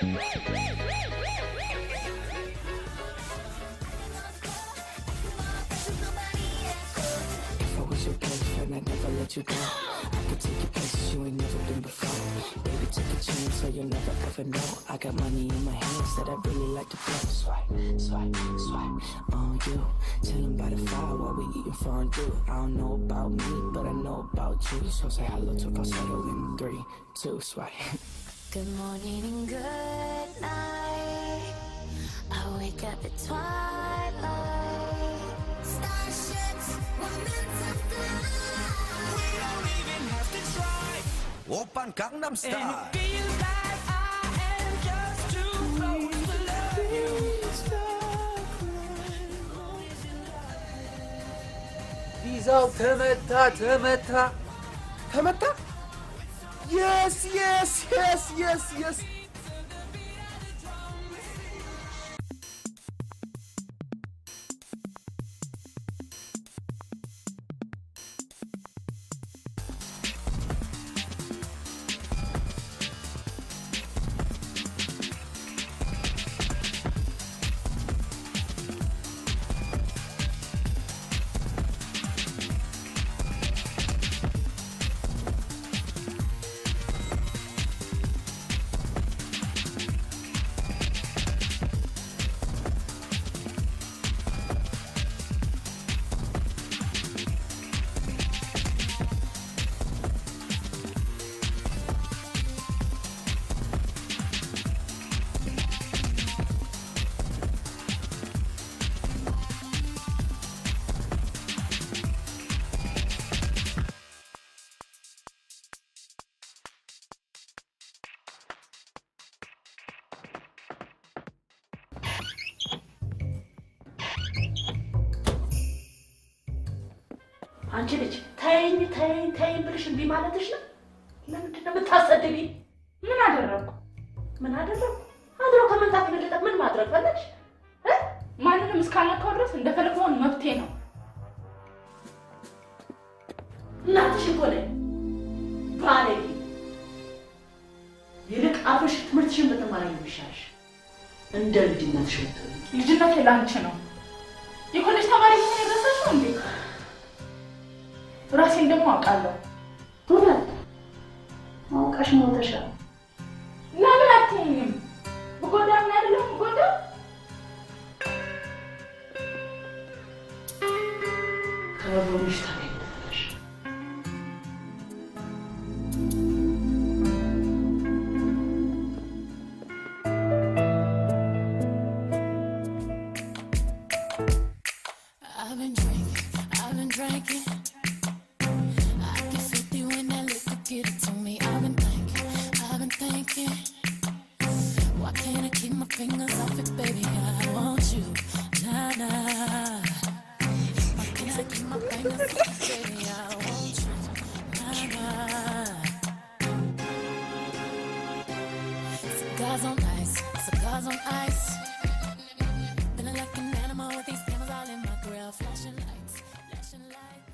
If I was your boyfriend, I'd never let you go. I could take you places you ain't never been before. Baby, take a chance so you'll never ever know. I got money in my hands that I really like to blow. Swipe, swipe, swipe on you. Chilling by the fire while we eating fondue. I don't know about me, but I know about you. So say hello to falsetto in three, two, swipe. Good morning and good night. I wake up at twilight. Starships were meant to fly. 오빤 강남 스타일 ቪዛው ተመታ ተመታ ተመታ የስ የስ የስ የስ የስ አንቺ ልጅ ተይኝ ተይኝ ተይኝ ብልሽ እምቢ ማለትሽ ነው? ለምንድን ነው የምታሰድቢ? ምን አደረግኩ? ምን አደረግኩ? አድሮ ከመንጣት የበለጠ ምን ማድረግ ፈለግሽ? እ? ማንንም እስካልነካው ድረስ እንደፈለግ መሆን መብቴ ነው። እናትሽ እኮ ነኝ ባለጌ። ይልቅ አፍሽ ትምህርትሽን በተማሪ ነው የሚሻልሽ። እንደ ልጅነትሽ ብትሆኚ ልጅነት ለአንቺ ነው። የኮሌጅ ተማሪ መሆን የረሳሽው እንዴ? ራሴን ደግሞ አውቃለሁ። እውነት አውቃሽ ሞተሻል። ለምን አትይኝም? ብጎዳ ምን አይደለም ብጎዳ ከጎንሽ ታገኛለሽ። I've been drinking, I've been drinking. I get 50 when that liquor get it to me. I've been thinking, I've been thinking. Why can't I keep my fingers off it, baby? I want you, nah, nah. Why can't I keep my fingers off it, baby? I want you, nah, nah. Cigars on ice, cigars on ice. Feeling like an animal with these cameras all in my grill. Flashing lights, flashing lights.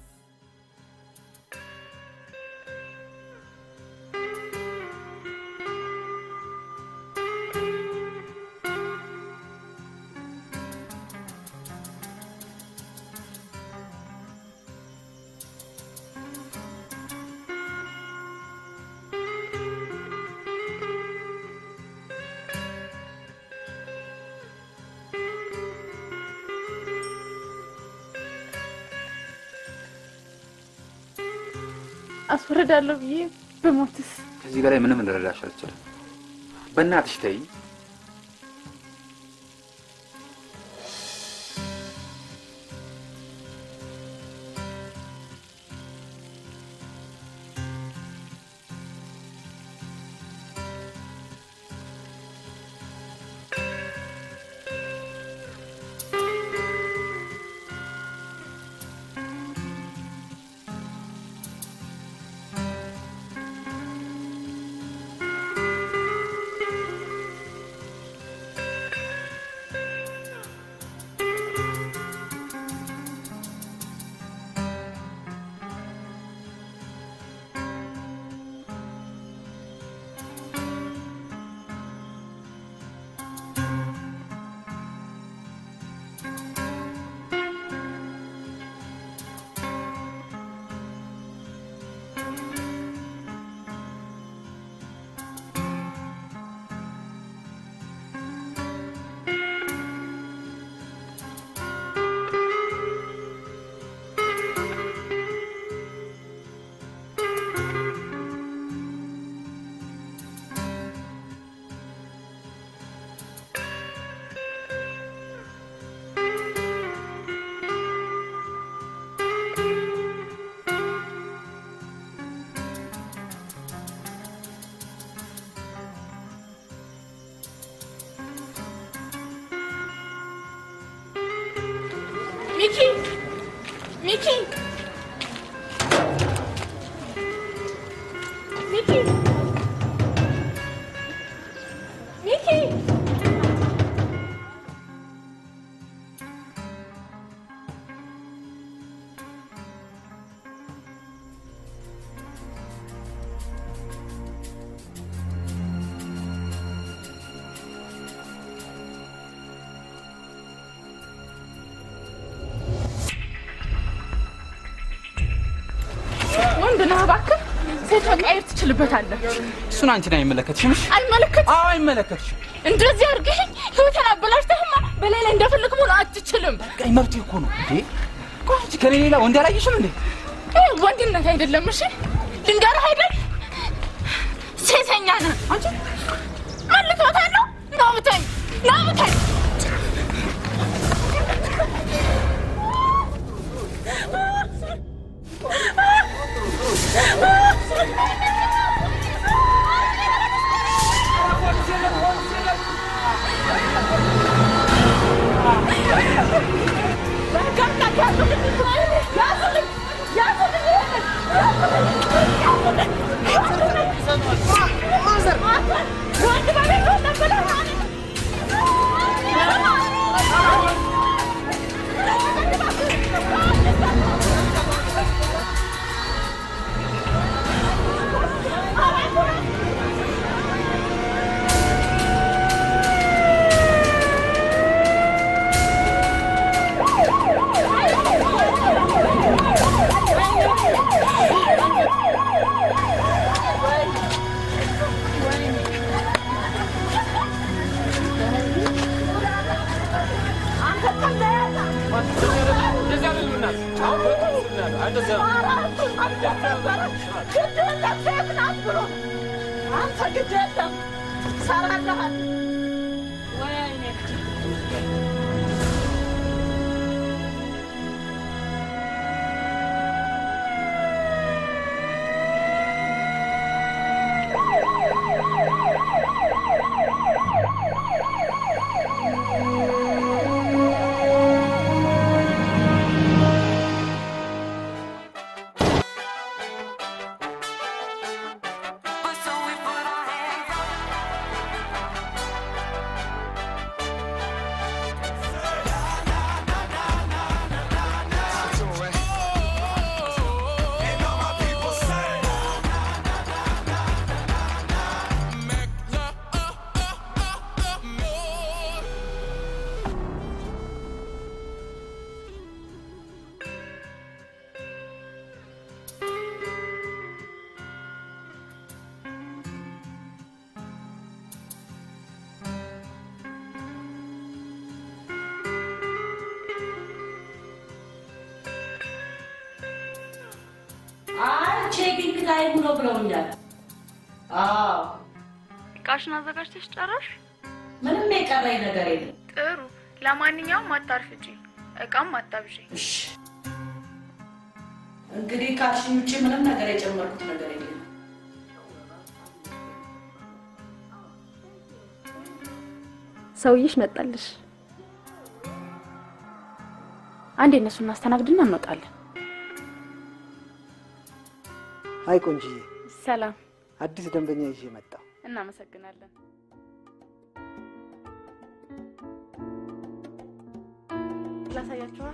አስወርዳለሁ ብዬ በሞትስ ከዚህ በላይ ምንም ልረዳሽ አልችልም። በእናትሽ ተይኝ። ሚኪ ሚኪ ሚኪ ወንድ ነህ እባክህ። ሴት መቀየር ትችልበታለህ። እሱን አንቺን አይመለከትሽም። እሺ? አይመለከትም። አዎ አይመለከትሽም። እንደዚህ አድርገኸኝ ህይወቴን አበላሽተህማ በላይ ላይ እንደፈለግ መሆን አትችልም። ቀይ መብት እኮ ነው እንዴ። ቆይ አንቺ ከኔ ሌላ ወንድ አላየሽም እንዴ? ይህ ወንድነት አይደለም። እሺ ድንጋርህ አይደል ሴተኛ ነህ አንቺ። መልክበታለሁ። ናብተኝ ናብተኝ አንተ ግድ የለም ሰራለሃል። ወይኔ አይ ቼኪንግ ታይም ነው ብለውኛል። አዎ እቃሽን አዘጋጅተሽ ጨረሽ? ምንም የቀረኝ ነገር የለም። ጥሩ። ለማንኛውም አታርፍጂ፣ እቃም አታብዢ። እሺ እንግዲህ ካልሽኝ ውጭ ምንም ነገር የጨመርኩት ነገር የለም። ሰውዬሽ መጣልሽ። አንዴ እነሱ እናስተናግድና እንወጣለን። አይ ቆንጅዬ፣ ሰላም። አዲስ ደንበኛ ይዤ መጣሁ። እናመሰግናለን። ላሳያችኋ።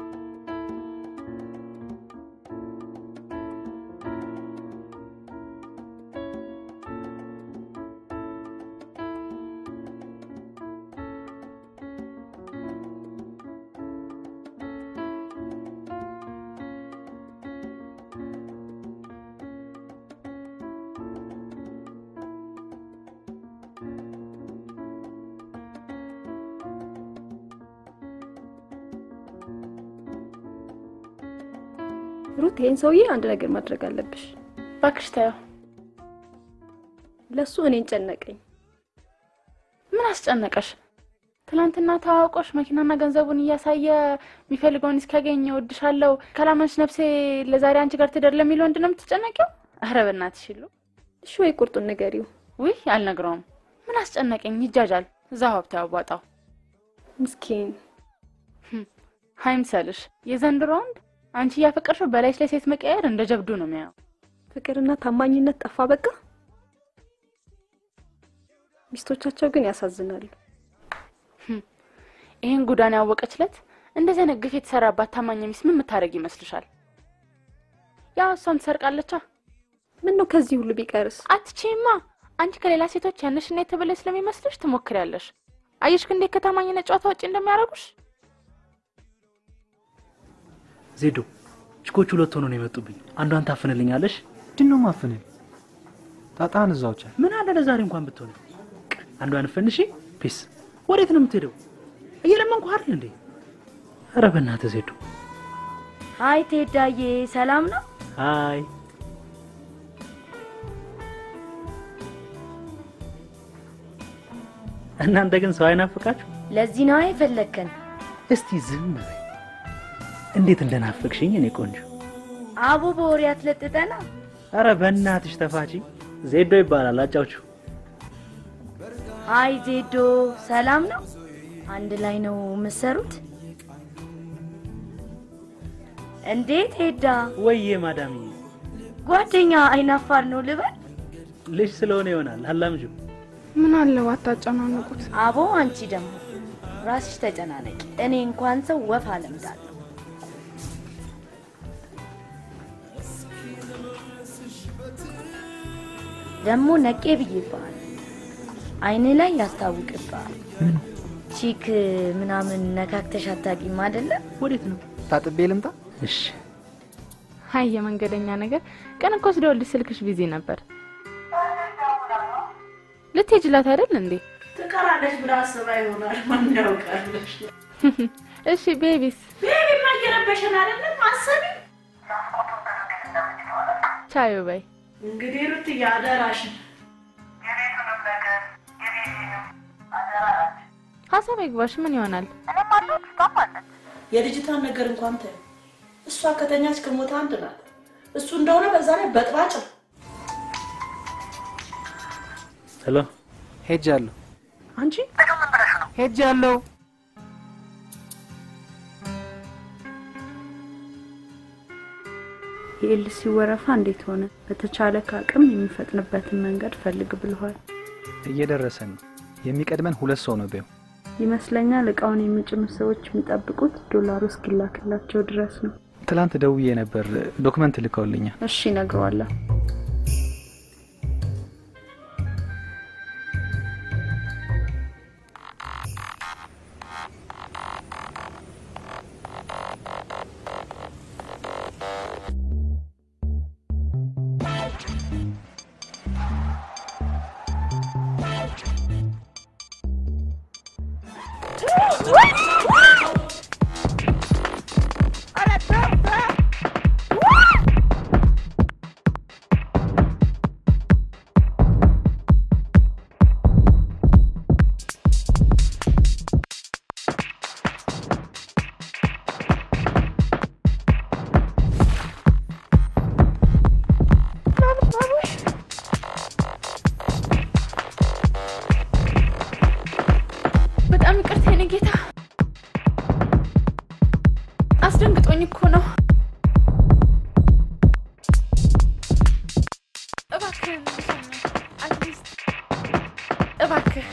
ሩት፣ ይሄን ሰውዬ አንድ ነገር ማድረግ አለብሽ። እባክሽ ተይው። ለሱ እኔን ጨነቀኝ። ምን አስጨነቀሽ? ትናንትና ተዋውቆሽ መኪናና ገንዘቡን እያሳየ የሚፈልገውን እስኪያገኝ እወድሻለሁ፣ ካላመንሽ ነፍሴ ለዛሬ አንቺ ጋር ትደር ለሚል ወንድ ነው የምትጨነቂው? ኧረ በእናትሽ ይሉ እሺ ወይ ቁርጡን ንገሪው። ውይ አልነግረውም። ምን አስጨነቀኝ? ይጃጃል። እዛው ሀብታ ያዋጣው። ምስኪን ሀይምሰልሽ የዘንድሮ ወንድ አንቺ እያፈቀርሽው በላይሽ ላይ ሴት መቀየር እንደ ጀብዱ ነው የሚያየው። ፍቅርና ታማኝነት ጠፋ በቃ። ሚስቶቻቸው ግን ያሳዝናሉ። ይህን ጉዳን ያወቀችለት እንደዚህ አይነት ግፍ የተሰራባት ታማኝ ሚስት ምን የምታደርግ ይመስልሻል? ያው እሷም ትሰርቃለቻ። ምን ነው ከዚህ ሁሉ ቢቀርስ? አትቼማ አንቺ ከሌላ ሴቶች ያነሽና የተበለሽ ስለሚመስልሽ ትሞክሪያለሽ። አየሽ ግን እንዴት ከታማኝነት ጨዋታ ውጭ እንደሚያደርጉሽ። ዜዶ ችኮች ሁለት ሆኖ ነው የመጡብኝ። አንዷን ታፍንልኛለሽ? ምንድን ነው ማፍንል? ጣጣን እዛው ቻል። ምን አለ ለዛሬ እንኳን ብትሆን አንዷን ፈንሺ። ፒስ። ወዴት ነው የምትሄደው? እየለመንኩ አይደል እንዴ? ኧረ በእናትህ ዜዶ። ሀይ ቴዳዬ፣ ሰላም ነው? ሀይ እናንተ ግን ሰው አይናፍቃችሁ? ለዚህ ነው የፈለግከን። እስቲ ዝም በይ። እንዴት እንደናፈቅሽኝ እኔ ቆንጆ። አቦ በወሬ አትለጥጠና። አረ በእናትሽ ተፋቺ። ዜዶ ይባላል አጫውችሁ። ሀይ ዜዶ፣ ሰላም ነው? አንድ ላይ ነው የምትሰሩት? እንዴት ሄዳ? ወይዬ ማዳምዬ፣ ጓደኛ አይናፋር ነው ልበል? ልጅ ስለሆነ ይሆናል። አላምጁ ምን አለው አታጨናንቁት። አቦ አንቺ ደግሞ ራስሽ ተጨናነቂ። እኔ እንኳን ሰው ወፍ አለምዳለሁ። ደግሞ ነቄ ብዬብሃል። አይን ላይ ያስታውቅብሃል። ቺክ ምናምን ነካክተሽ አታውቂም አይደለም? ወዴት ነው? ታጥቤ ልምጣ? እሺ። ሀይ የመንገደኛ ነገር ቀን እኮ ስደውልልሽ ስልክሽ ቢዚ ነበር። ልትሄጂላት አይደል እንዴ? ትቀራለች ብላ አስባ ይሆናል። ማን ያውቃለች? እሺ ቤቢስ? ቤቢማ እየረበሸን አይደለም? አሰቢ ቻዩ በይ። እንግዲህ ሩትዬ አደራሽን ሀሳብ አይግባሽ። ምን ይሆናል? የልጅቷን ነገር እንኳን ተይው። እሷ ከተኛች ከሞተ አንድ ናት። እሱ እንደሆነ በዛ ላይ በጥባጭ ነው። ሄሎ፣ ሄጃለሁ። አንቺ ሄጃለሁ። የኤልሲ ወረፋ እንዴት ሆነ? በተቻለ ከአቅም የሚፈጥንበትን መንገድ ፈልግ ብለዋል። እየደረሰን ነው። የሚቀድመን ሁለት ሰው ነው ቢው ይመስለኛል። እቃውን የሚጭኑ ሰዎች የሚጠብቁት ዶላሩ እስኪላክላቸው ድረስ ነው። ትላንት ደውዬ ነበር፣ ዶክመንት ልከውልኛል። እሺ እነግረዋለሁ። በጣም ይቅርታ የኔ ጌታ፣ አስደንግጦኝ እኮ ነው። እባክህ አትሊስት እባክህ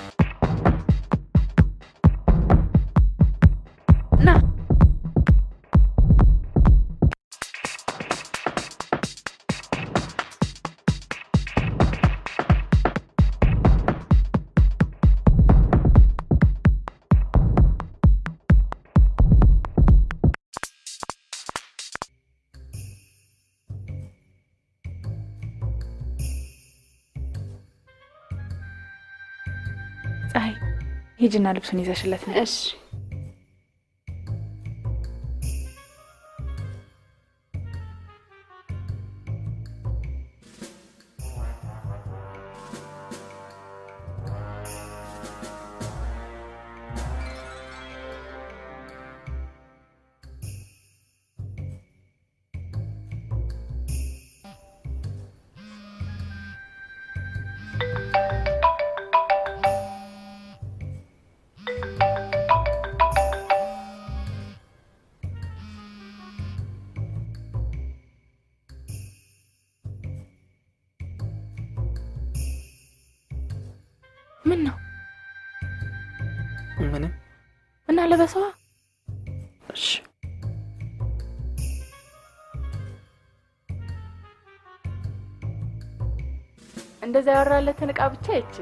ና ፀሐይ ሂጂና ልብሱን ይዘሽለት ነው። እሺ ምን ነው ምንም እና ለበሰዋ እሺ እንደዛ ያወራለትን እቃ ብቻ ይቺ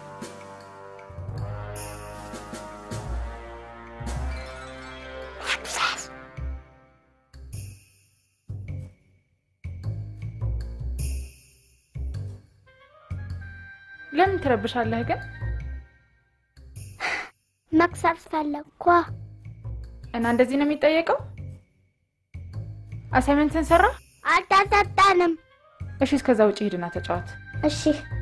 ለምን ትረብሻለህ ግን? መክሰስ ፈለግኳ። እና እንደዚህ ነው የሚጠየቀው? አሳይመንትን ሰራ? አልተሰጠንም። እሺ፣ እስከዛ ውጭ ሂድና ተጫወት። እሺ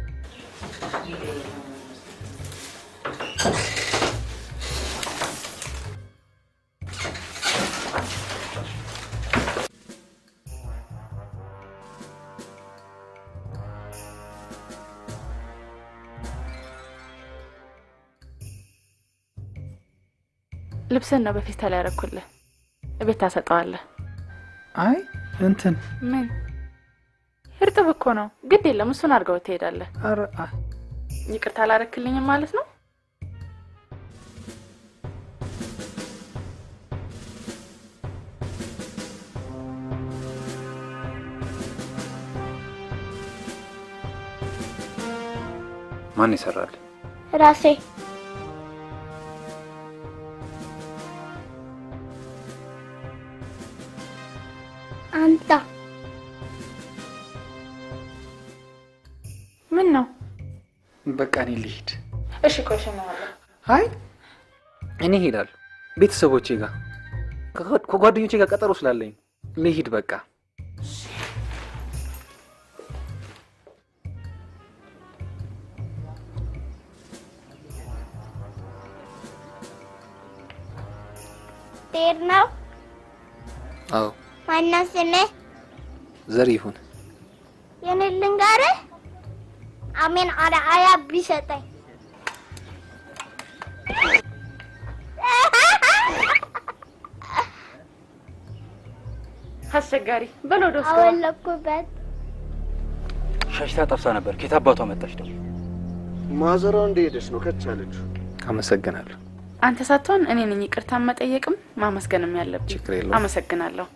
ልብስን ነው በፌስታል ያደረኩልህ። እቤት ታሰጠዋለህ። አይ እንትን ምን እርጥብ እኮ ነው። ግድ የለም እሱን አድርገው ትሄዳለህ። ኧረ አ ይቅርታ አላረክልኝም ማለት ነው? ማን ይሰራል? ራሴ አንተ ምን ነው? በቃ እኔ ልሂድ። እሺ ቆይ እሸኘዋለሁ። አይ እኔ እሄዳለሁ ቤተሰቦቼ ጋር ከ- ከጓደኞቼ ጋር ቀጠሮ ስላለኝ ልሂድ በቃ። ትሄድ ነው? አዎ ማነው ስምህ? ዘር ይሁን የኔ ልንገርህ፣ አሜን አርአያ ቢሰጠኝ አስቸጋሪ በል ወደ ውስጥ ግባ። አወለኩበት። ሸሽታ ጠፍታ ነበር። ከየት አባቷ መጣች ደግሞ? ማዘሯ እንደሄደች ነው ከች ያለችው። አመሰግናለሁ። አንተ ሳትሆን እኔ ነኝ ይቅርታ መጠየቅም ማመስገንም ያለብኝ። ችግር የለውም። አመሰግናለሁ።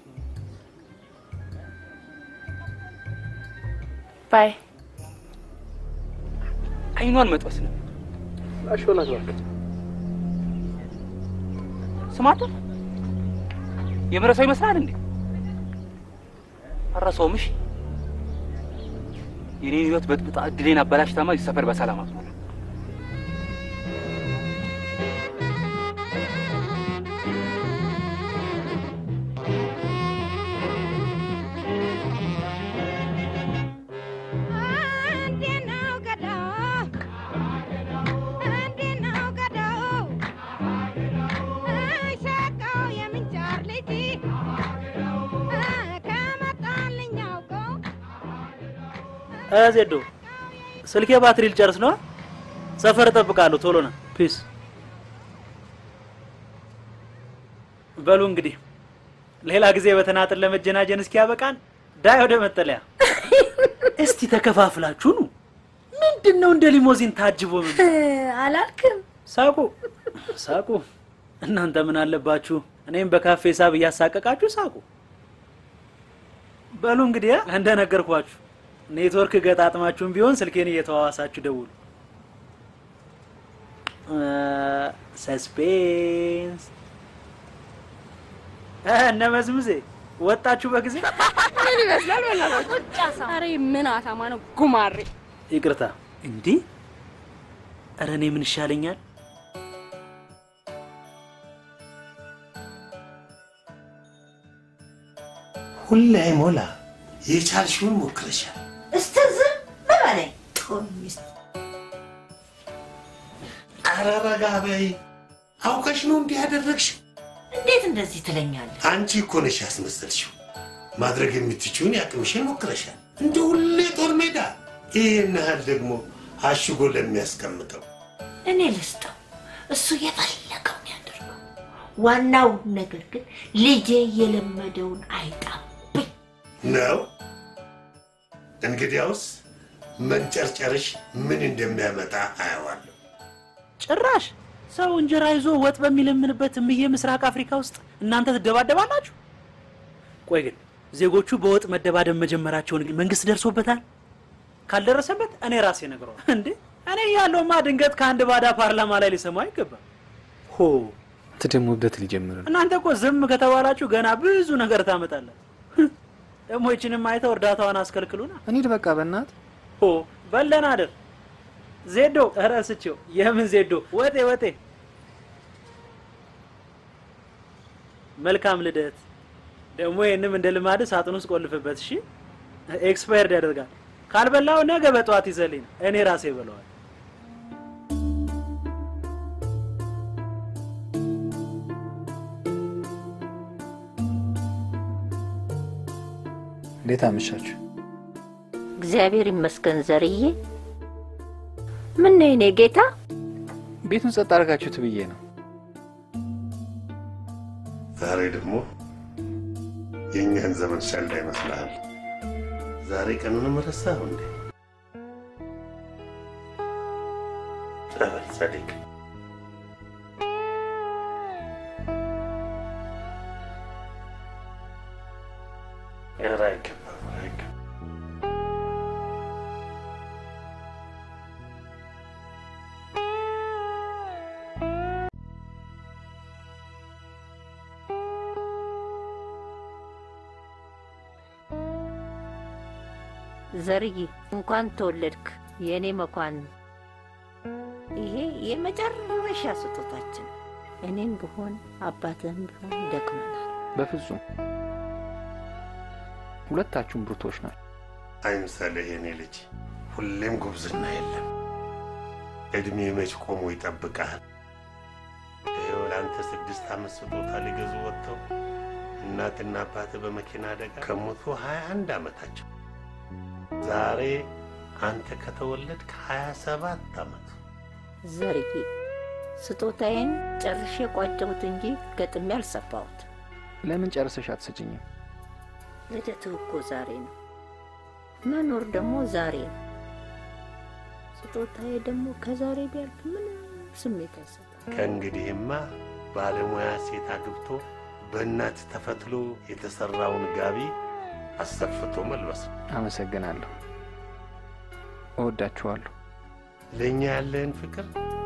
ባይ አይኗን መጥበስ ነው። አሾላት እባክህ። ስማተ የምረሰው ይመስላል እንዴ? አረሰውም። እሺ የኔን ህይወት በጥብጣ እድሌን አበላሽታማ እዚህ ሰፈር በሰላም አትኖር። ዜዶ ስልኬ ባትሪ ልጨርስ ነው። ሰፈር እጠብቃለሁ። ቶሎ ና። ፒስ። በሉ እንግዲህ ሌላ ጊዜ በተናጥል ለመጀናጀን እስኪያበቃን ዳይ ወደ መጠለያ። እስቲ ተከፋፍላችሁ ኑ። ምንድን ነው እንደ ሊሞዚን ታጅቦ ምን አላልክም? ሳቁ ሳቁ። እናንተ ምን አለባችሁ? እኔም በካፌ ሳብ እያሳቀቃችሁ ሳቁ። በሉ እንግዲህ አ፣ እንደነገርኳችሁ ኔትወርክ ገጣጥማችሁም ቢሆን ስልኬን እየተዋዋሳችሁ ደውሉ። ሰስፔንስ እነ መዝሙዜ ወጣችሁ በጊዜ። ምን ይመስላል? በላላችሁ ኧረ ምን አታማ ነው ጉማሬ። ይቅርታ እንዲህ ኧረ እኔ ምን ይሻለኛል? ሁሌ አይሞላ የቻልሽውን ሞክረሻል። እስቲ ዝም በለኝ። ጦር ሚስት ኧረ ረጋ በይ። አውቀሽ ነው እንዲህ ያደረግሽው? እንዴት እንደዚህ ትለኛለህ? አንቺ እኮ ነሽ ያስመሰልሽው። ማድረግ የምትችውን ያቅምሽን ሞክረሻል። እንደ ሁሌ ጦር ሜዳ ይህን ያህል ደግሞ አሽጎ ለሚያስቀምጠው እኔ ልስጠው፣ እሱ የፈለገውን ያደርገው። ዋናው ነገር ግን ልጄ የለመደውን አይጣብኝ። ነው። እንግዲያውስ መንጨርጨርሽ ምን እንደሚያመጣ አየዋለሁ። ጭራሽ ሰው እንጀራ ይዞ ወጥ በሚለምንበት እምዬ ምስራቅ አፍሪካ ውስጥ እናንተ ትደባደባላችሁ? ቆይ ግን ዜጎቹ በወጥ መደባደብ መጀመራቸውን መንግስት ደርሶበታል? ካልደረሰበት እኔ ራሴ ነግረዋል። እንዴ እኔ ያለውማ ድንገት ከአንድ ባዳ ፓርላማ ላይ ሊሰማው አይገባም። ሆ አንተ ደግሞ እብደት ሊጀምር ነው። እናንተ እኮ ዝም ከተባላችሁ ገና ብዙ ነገር ታመጣለን። ደግሞ ይችንም አይተው እርዳታዋን አስከልክሉና እንሂድ በቃ በእናት ሆ በለን አደር ዜዶ ረስቼው የምን ዜዶ ወጤ ወጤ መልካም ልደት ደግሞ ይህንም እንደ ልማድ ሳጥን ውስጥ ቆልፍበት እሺ ኤክስፓየርድ ያደርጋል ካልበላው ነገ በጠዋት ይዘልኝ እኔ ራሴ በለዋል እንዴት አመሻችሁ? እግዚአብሔር ይመስገን ዘርዬ። ምን ነው የኔ ጌታ? ቤቱን ጸጥ አድርጋችሁት ብዬ ነው። ዛሬ ደግሞ የእኛን ዘመን ሸንዳ ይመስልሃል? ዛሬ ቀኑንም ረሳኸው እንዴ? ጸበል ጸዲቅ ኧረ አይገባም፣ አይገባም። ዘርዬ እንኳን ተወለድክ የእኔ መኳን። ይሄ የመጨረሻ ስጦታችን። እኔም ብሆን አባትህም ቢሆን ደክመናል። በፍጹም ሁለታችሁም ብርቶች ናቸው። አይምሰልህ የኔ ልጅ፣ ሁሌም ጉብዝና የለም። እድሜ መች ቆሞ ይጠብቃል። ይኸው ለአንተ ስድስት ዓመት ስጦታ ሊገዙ ወጥተው እናትና አባትህ በመኪና አደጋ ከሞቱ ሀያ አንድ ዓመታቸው። ዛሬ አንተ ከተወለድክ ሀያ ሰባት ዓመቱ። ዘርዬ ስጦታዬን ጨርሼ ቋጨሁት እንጂ ገጥሜ አልሰፋሁት። ለምን ጨርሰሽ አትሰጭኝም? ልደትህ እኮ ዛሬ ነው፣ መኖር ደግሞ ዛሬ ነው። ስጦታዬ ደግሞ ከዛሬ ቢያልፍ ምንም ስሜት አይሰጥም። ከእንግዲህማ ባለሙያ ሴት አግብቶ በእናት ተፈትሎ የተሰራውን ጋቢ አሰፍቶ መልበስ ነው። አመሰግናለሁ። እወዳችኋለሁ። ለእኛ ያለህን ፍቅር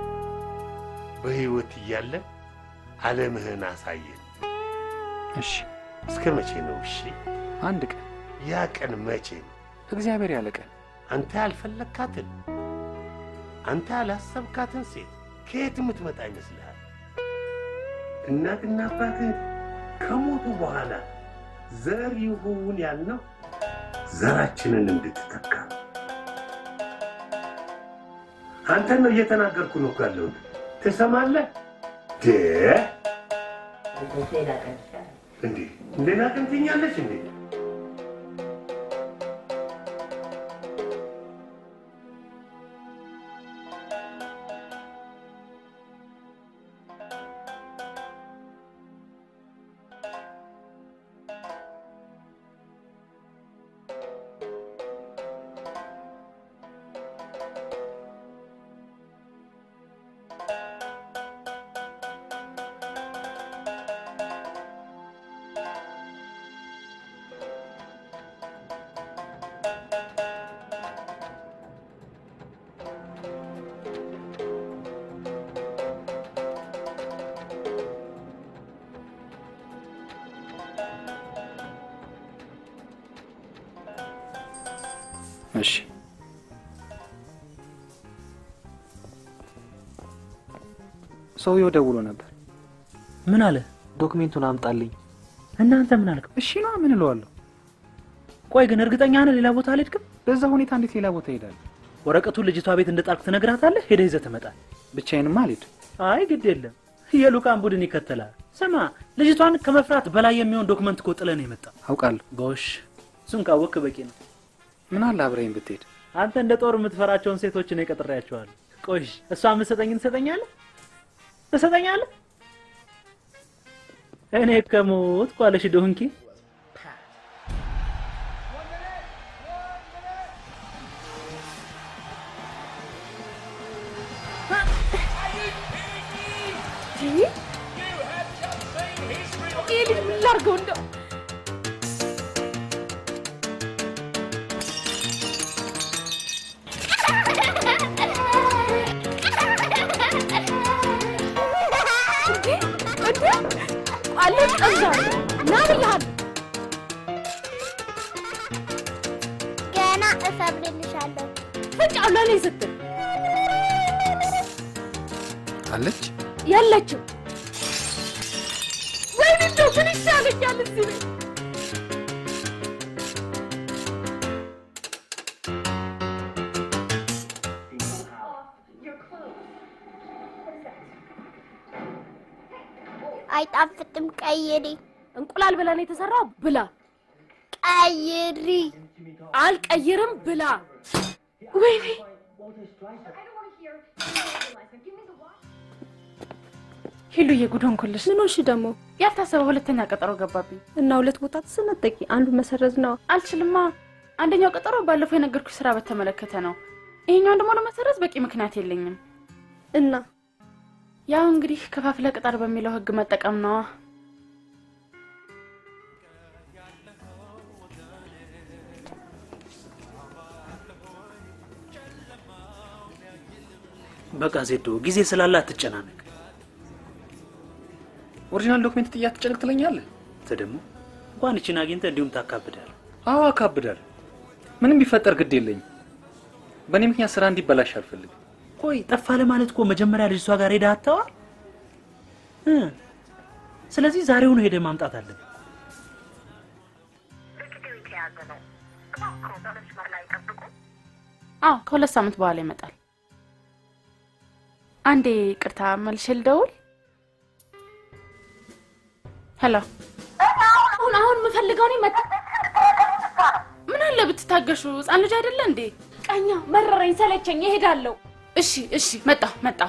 በሕይወት እያለን ዓለምህን አሳየን። እሺ፣ እስከ መቼ ነው? እሺ፣ አንድ ቀን ያ ቀን መቼ ነው? እግዚአብሔር ያለ ቀን አንተ ያልፈለግካትን አንተ ያላሰብካትን ሴት ከየት የምትመጣ ይመስልሃል? እናትና አባትህ ከሞቱ በኋላ ዘር ይሁን ያልነው ዘራችንን እንድትተካ ነው። አንተን ነው እየተናገርኩ ነው እኮ ያለሁት። ትሰማለህ? ደ እንዴ ሌላ ቀን ትኛለች እንዴ? እሺ ሰውየው ደውሎ ነበር። ምን አለ? ዶክሜንቱን አምጣልኝ። እናንተ ምን አልክ? እሺ ነው ምን እለዋለሁ? ቆይ ግን እርግጠኛ ነህ ሌላ ቦታ አልሄድክም? በዛ ሁኔታ እንዴት ሌላ ቦታ እሄዳለሁ? ወረቀቱን ልጅቷ ቤት እንደጣልክ ትነግራታለህ። ሄደህ ይዘህ ትመጣል። ብቻዬንማ አልሄድም። አይ ግድ የለም የሉቃን ቡድን ይከተላል። ስማ ልጅቷን ከመፍራት በላይ የሚሆን ዶክመንት እኮ ጥለህ ነው የመጣው። አውቃለሁ። ጎሽ እሱን ካወቅክ በቂ ነው። ምን አለ አብረኸኝ ብትሄድ? አንተ እንደ ጦር የምትፈራቸውን ሴቶች እኔ ቀጥሬያቸዋለሁ። ቆይ እሷ የምትሰጠኝን ትሰጠኛለህ? ትሰጠኛለህ? እኔ ከሞት ኳለሽ ዶንኪ እሰብርልሻለሁ። ፍጫው ለእኔ ስትል አለች የለችም። ወይኔ እንደው ምን ይሻለኛል እዚህ ቤት አይጣፍጥም። ቀይሪ። እንቁላል ብለን የተሰራው ብላ። ቀይሪ። አልቀይርም ብላ። ወይኔ ሂሉዬ ጉድ ሆንኩልሽ። ምን ሆንሽ ደግሞ? ያልታሰበ ሁለተኛ ቀጠሮ ገባብኝ እና ሁለት ቦታ ተሰነጠቂ። አንዱ መሰረዝ ነው። አልችልማ። አንደኛው ቀጠሮ ባለፈው የነገርኩሽ ስራ በተመለከተ ነው። ይሄኛውን ደግሞ ለመሰረዝ በቂ ምክንያት የለኝም። እና ያው እንግዲህ ከፋፍለ ቅጠር በሚለው ህግ መጠቀም ነዋ። በቃ ዜዶ ጊዜ ስላለ አትጨናነቅ። ኦሪጂናል ዶክሜንት ጥያ ትጨነቅ ትለኛለህ? አንተ ደግሞ እንኳን እችን አግኝተህ እንዲሁም ታካብዳል። አዎ አካብዳል። ምንም ቢፈጠር ግድ የለኝም። በእኔ ምክንያት ስራ እንዲበላሽ አልፈልግም። ቆይ ጠፋ ለማለት እኮ መጀመሪያ ልጅቷ ጋር ሄደህ አተዋል። ስለዚህ ዛሬውኑ ሄደህ ማምጣት አለብህ። አዎ ከሁለት ሳምንት በኋላ ይመጣል። አንዴ ቅርታ መልሼ ልደውል። ሄሎ፣ አሁን አሁን የምፈልገው እኔ መጣ። ምን አለ ብትታገሹ? ህፃን ልጅ አይደለ እንዴ? ቀኛ መረረኝ፣ ሰለቸኝ፣ እሄዳለሁ። እሺ እሺ፣ መጣሁ መጣሁ።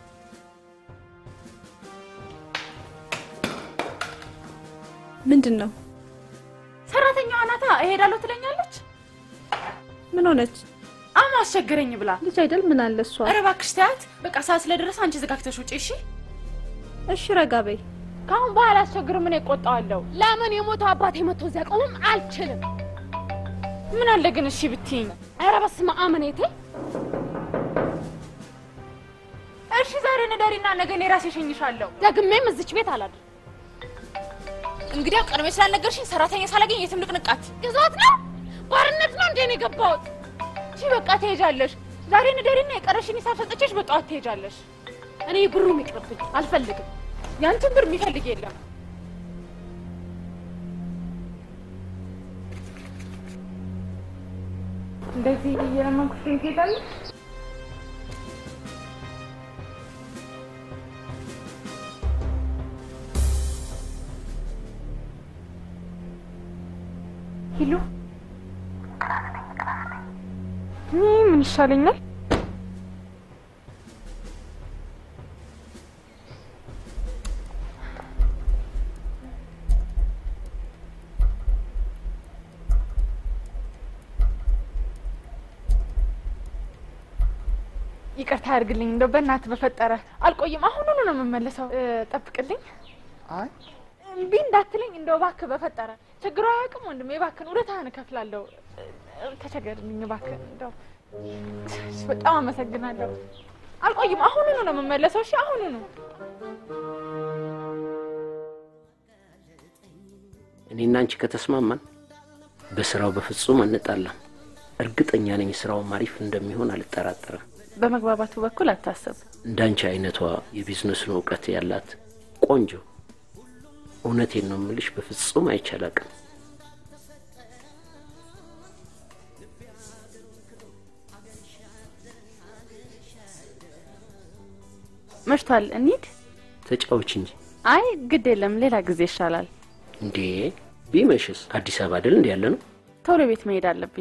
ምንድን ነው? ሰራተኛዋ ናታ እሄዳለሁ ትለኛለች። ምን ሆነች? አማ አስቸገረኝ ብላ ልጅ አይደል? ምን አለ እሷ? ኧረ እባክሽ ተያት። በቃ ሰዓት ስለደረሰ አንቺ ዘጋግተሽ ውጪ። እሺ እሺ፣ ረጋ በይ። ከአሁን በኋላ አስቸግርም፣ እኔ እቆጣዋለሁ። ለምን የሞተው አባቴ መጥቶ እዚያ ቆምም አልችልም። ምን አለ ግን እሺ ብትይኝ። ኧረ በስመ አብ እኔቴ። እሺ ዛሬ ንደሪና ነገ እኔ ራሴ እሸኝሻለሁ። ደግሜም እዚች ቤት አላድርም። እንግዲያው ቀድሜ ስላልነገርሽኝ ሰራተኛ ሳላገኝ የትም ልቅንቃት። ግዞት ነው ባርነት ነው እንዴ ነው የገባሁት? እሺ በቃ ትሄጃለሽ። ዛሬ ንደሪና የቀረሽን ሂሳብ ሰጥቼሽ በጠዋት ትሄጃለሽ። እኔ ብሩም ይቅርብኝ፣ አልፈልግም። ያንቺን ብር የሚፈልግ የለም። እንደዚህ እየለመንኩሽ ትሄዳለሽ። ሂሉ ምን ይሻለኛል? ይቅርታ ያድርግልኝ። እንደው በእናትህ በፈጠረ አልቆይም። አሁኑኑ ነው የምመለሰው። ጠብቅልኝ። አይ እምቢ እንዳትለኝ እንደው እባክህ በፈጠረ ችግሩ አያውቅም ወንድሜ። እባክህን ውለታህን እከፍላለሁ። ተቸገርልኝ እባክህ። እንደው በጣም አመሰግናለሁ። አልቆይም። አሁኑኑ ነው የምመለሰው። እሺ አሁኑኑ። እኔና አንቺ ከተስማማን በስራው በፍጹም አንጣላም። እርግጠኛ ነኝ ስራውም አሪፍ እንደሚሆን አልጠራጠርም። በመግባባቱ በኩል አታስብ። እንዳንቺ አይነቷ የቢዝነሱን እውቀት ያላት ቆንጆ፣ እውነቴን ነው የምልሽ፣ በፍጹም አይቻላቅም። መሽቷል፣ እንሂድ። ተጫዎች እንጂ አይ ግድ የለም፣ ሌላ ጊዜ ይሻላል። እንዴ ቢመሽስ? አዲስ አበባ አይደል እንዲ ያለ ነው። ቶሎ ቤት መሄድ አለብኝ።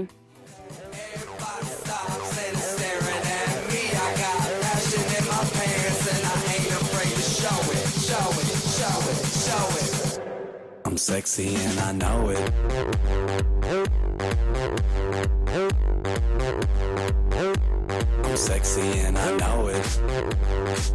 I'm sexy and I know it. I'm sexy and I know it.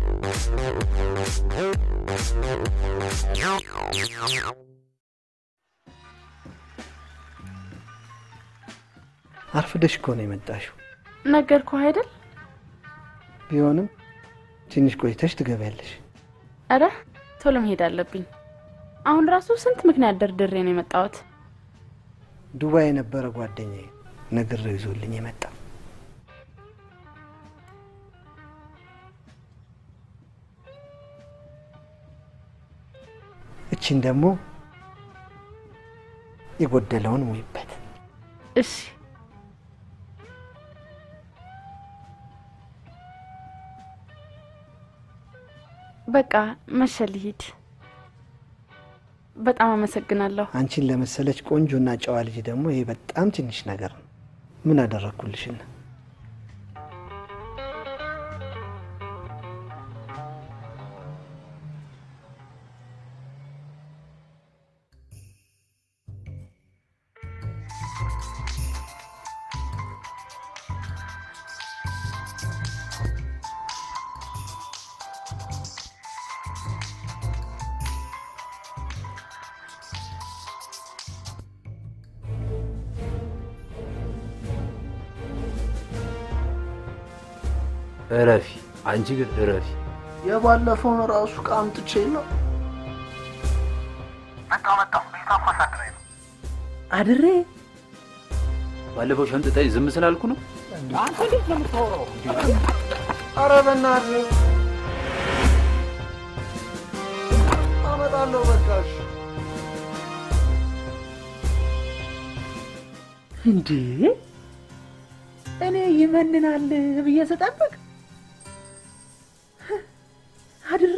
አርፍደሽ እኮ ነው የመጣሽው። ነገርኩህ አይደል? ቢሆንም ትንሽ ቆይተሽ ትገቢያለሽ። አረ ቶሎ መሄድ አለብኝ። አሁን ራሱ ስንት ምክንያት ደርድሬ ነው የመጣሁት። ዱባይ የነበረ ጓደኛዬ ነግሬው ይዞልኝ የመጣ እቺን ደግሞ የጎደለውን ሙይበት። እሺ በቃ መሸ ልሂድ። በጣም አመሰግናለሁ። አንቺን ለመሰለች ቆንጆና ጨዋ ልጅ ደግሞ ይሄ በጣም ትንሽ ነገር ነው። ምን አደረግኩልሽና? እረፊ። አንቺ ግን እረፊ። የባለፈውን ራሱ ዕቃ አምጥቼ ነው አድሬ ባለፈው ሸምጥጠኝ ዝም ስላልኩ ነው። አንተ እንዴት ነው የምታወራው? ኧረ በእናትህ አመጣለሁ። በቃሽ። እንዴ እኔ ይመንናል ብዬ ስጠብቅ አድሬ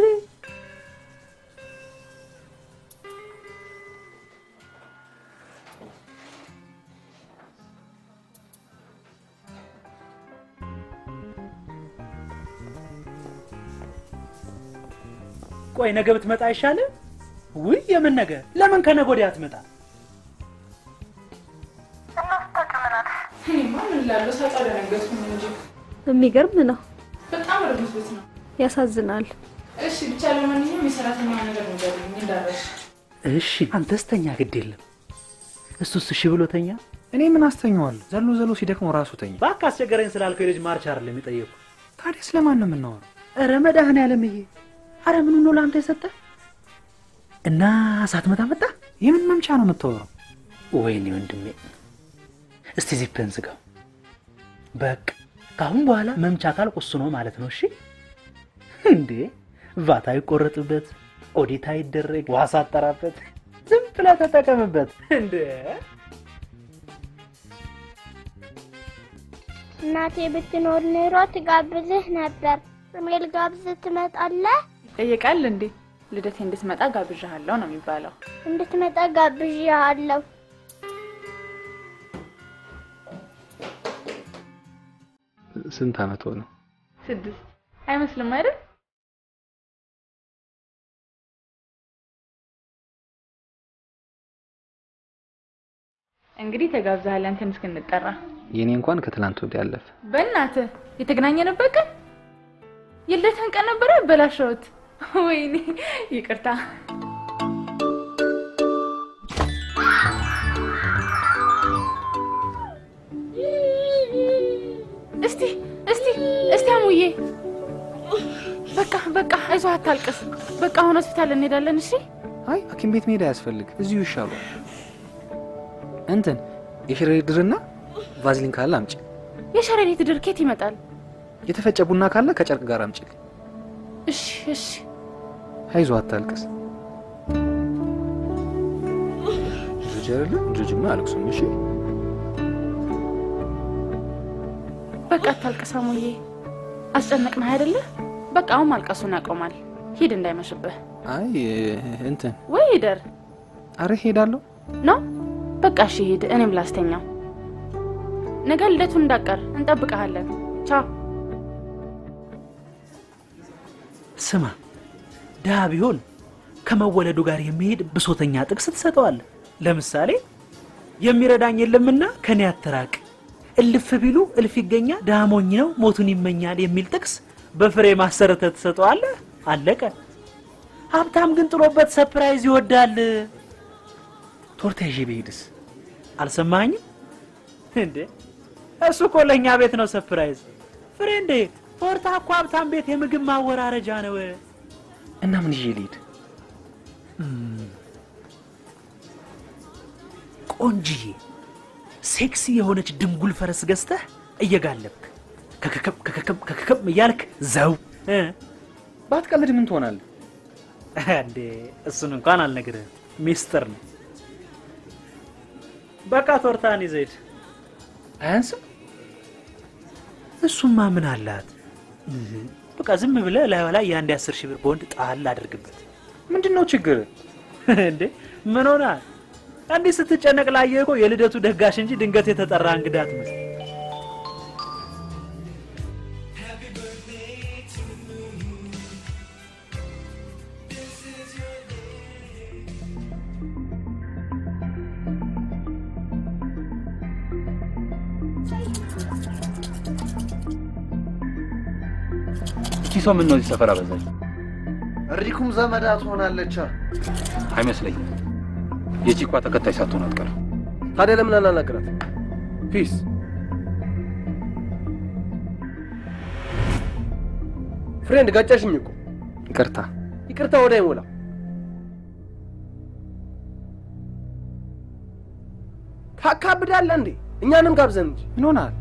ቆይ ነገ ብትመጣ አይሻልም? ውይ የምን ነገ? ለምን ከነገ ወዲያ አትመጣ? እኔማ ምን እላለሁ ሳጣ ደነገጥኩኝ እንጂ የሚገርም ነው። በጣም ርጉዝ ነው። ያሳዝናል። እሺ ብቻ ለማንኛውም የሰራተኛ ነገር ንገሩኝ እንዳረሽ። እሺ አንተስ ተኛ፣ ግድ የለም እሱስ እሺ ብሎተኛ። እኔ ምን አስተኛዋለሁ? ዘሎ ዘሎ ሲደክመው ራሱ ተኛ። እባክህ አስቸገረኝ ስላልከው የልጅ ማርች አይደለም የጠየኩ። ታዲያ ስለማን ነው የምናወራው? ኧረ መድኃኒዓለምዬ፣ ኧረ ምኑ ነው ለአንተ የሰጠ እና ሳትመጣ መጣ? የምን መምቻ ነው የምታወራው? ወይኔ ወንድሜ፣ እስቲ ዚፕህን ዝጋው። በቃ ከአሁን በኋላ መምቻ ካልኩ እሱ ነው ማለት ነው። እሺ እንዴ ቫት አይቆረጥበት፣ ኦዲት አይደረግ፣ ዋስ አጠራበት፣ ዝም ብለህ ተጠቀምበት። እንዴ እናቴ ብትኖር ኑሮ ትጋብዝህ ነበር። እኔ ልጋብዝህ ትመጣለህ? ይጠየቃል እንዴ? ልደቴ እንድትመጣ ጋብዣሃለሁ ነው የሚባለው። እንድትመጣ ጋብዤሃለሁ። ስንት ዓመት ሆነው? ስድስት አይመስልም አይደል? እንግዲህ ተጋብዘሃል አንተን እስክንጠራ። የኔ እንኳን ከትላንት ወዲያ ያለፈ። በእናትህ የተገናኘንበት ቀን የልደትህን ቀን ነበረ ያበላሸሁት። ወይኔ ይቅርታ። እስቲ እስቲ እስቲ አሙዬ በቃ በቃ አይዞህ አታልቅስ። በቃ አሁን ሆስፒታል እንሄዳለን። እሺ አይ ሐኪም ቤት መሄድ አያስፈልግ፣ እዚሁ ይሻሏል። እንትን የሸረሪት ድርና ቫዝሊን ካለ አምጪ። የሸረሪት ድር ከየት ይመጣል? የተፈጨ ቡና ካለ ከጨርቅ ጋር አምጪልኝ። እሺ እሺ አይዞህ አታልቅስ። ልጅ አይደለ? ልጅማ አያለቅሱም። እሺ በቃ አታልቅስ አሙዬ። አስጨነቅንህ አይደለ? በቃ አሁን ማልቀሱን ያቆማል። ሂድ እንዳይመሽብህ። አይ እንትን ወይ ሂደር አረ ሄዳለሁ ነው። በቃ እሺ ሂድ፣ እኔም ላስተኛው። ነገ ልደቱን እንዳቀር እንጠብቀሃለን። ቻው። ስማ፣ ድሃ ቢሆን ከመወለዱ ጋር የሚሄድ ብሶተኛ ጥቅስ ትሰጠዋለህ። ለምሳሌ የሚረዳኝ የለምና ከኔ አትራቅ፣ እልፍ ቢሉ እልፍ ይገኛል፣ ድሃ ሞኝ ነው ሞቱን ይመኛል የሚል ጥቅስ በፍሬ ማሰረተ ትሰጠዋለህ። አለቀ። ሀብታም ግን ጥሎበት ሰፕራይዝ ይወዳል። ቶርታ ይዤ ብሄድስ? አልሰማኝም እንዴ? እሱ እኮ ለእኛ ቤት ነው ሰፕራይዝ። ፍሬንዴ፣ ቶርታ እኮ ሀብታም ቤት የምግብ ማወራረጃ ነው። እና ምን ይዤ ልሂድ? ቆንጅዬ ሴክሲ የሆነች ድንጉል ፈረስ ገዝተህ እየጋለብክ ከከከም ከከከም ከከከም እያልክ ዘው እ? ባትቀልድ ምን ትሆናለህ? እንዴ እሱን እንኳን አልነግርህም፣ ሚስጥር ነው። በቃ ቶርታን ይዘህ ሂድ። አያንስም? እሱማ ምን አላት? እህ፣ በቃ ዝም ብለህ ላዩ ላይ የአንድ አስር ሺህ ብር ቦንድ ጣል አድርግበት። ምንድን ነው ችግር? እንዴ ምን ሆናል? እንዲህ ስትጨነቅ ላየህ እኮ የልደቱ ደጋሽ እንጂ ድንገት የተጠራ እንግዳ አትመስል። እቺ ሰው ምን ነው እዚህ ሰፈር አበዛች? እሪኩም ዘመዳ ትሆናለች። አይመስለኝም። የቺኳ ተከታይ ሳትሆን አትቀርም። ታዲያ ለምን አናናግራት? ፒስ ፍሬንድ ጋጫሽኝ እኮ። ይቅርታ። ይቅርታ ወደ አይሞላ ታካብዳለህ እንዴ? እኛንም ጋብዘን እንጂ ምን ሆናል?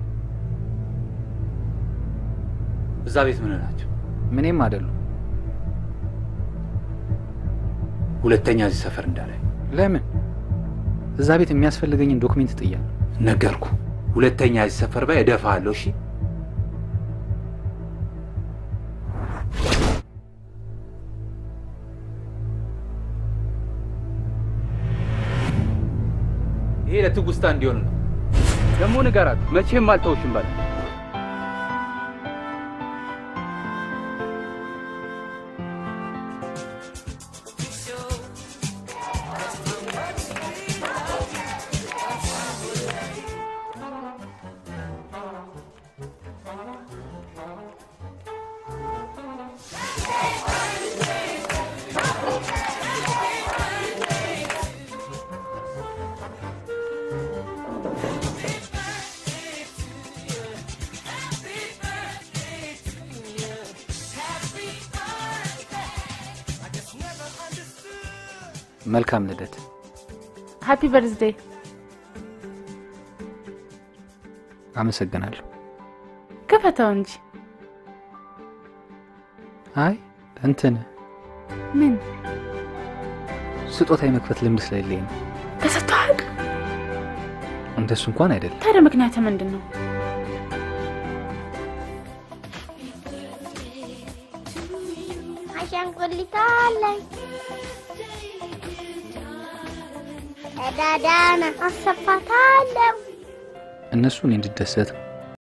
እዛ ቤት ምን ናቸው? ምንም አይደሉም። ሁለተኛ እዚህ ሰፈር እንዳላይ ለምን? እዛ ቤት የሚያስፈልገኝን ዶክሜንት ጥያለሁ። ነገርኩ። ሁለተኛ እዚህ ሰፈር ባይ እደፋለሁ። እሺ ይሄ ለትውስታ እንዲሆን ነው። ደግሞ ንገራት፣ መቼም አልተውሽም ባለ መልካም ልደት። ሃፒ በርዝዴይ። አመሰግናለሁ። ክፈተው እንጂ አይ እንትን ምን ስጦታ የመክፈት ልምድ ስለሌለኝ ነው። ተሰጥቶሃል? እንደሱ እንኳን አይደለም። ታዲያ ምክንያት ምንድን ነው? አሻንጉሊት አለኝ። ቀዳዳና አሰፋታለሁ። እነሱ እኔ እንድደሰት ነው።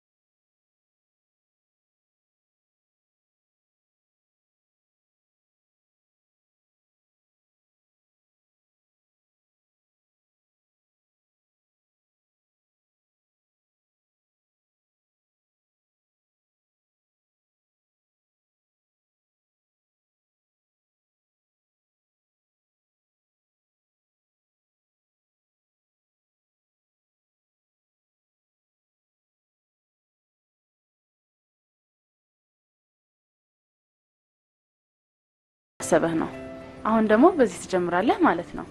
አሰበህ ነው። አሁን ደግሞ በዚህ ትጀምራለህ ማለት ነው።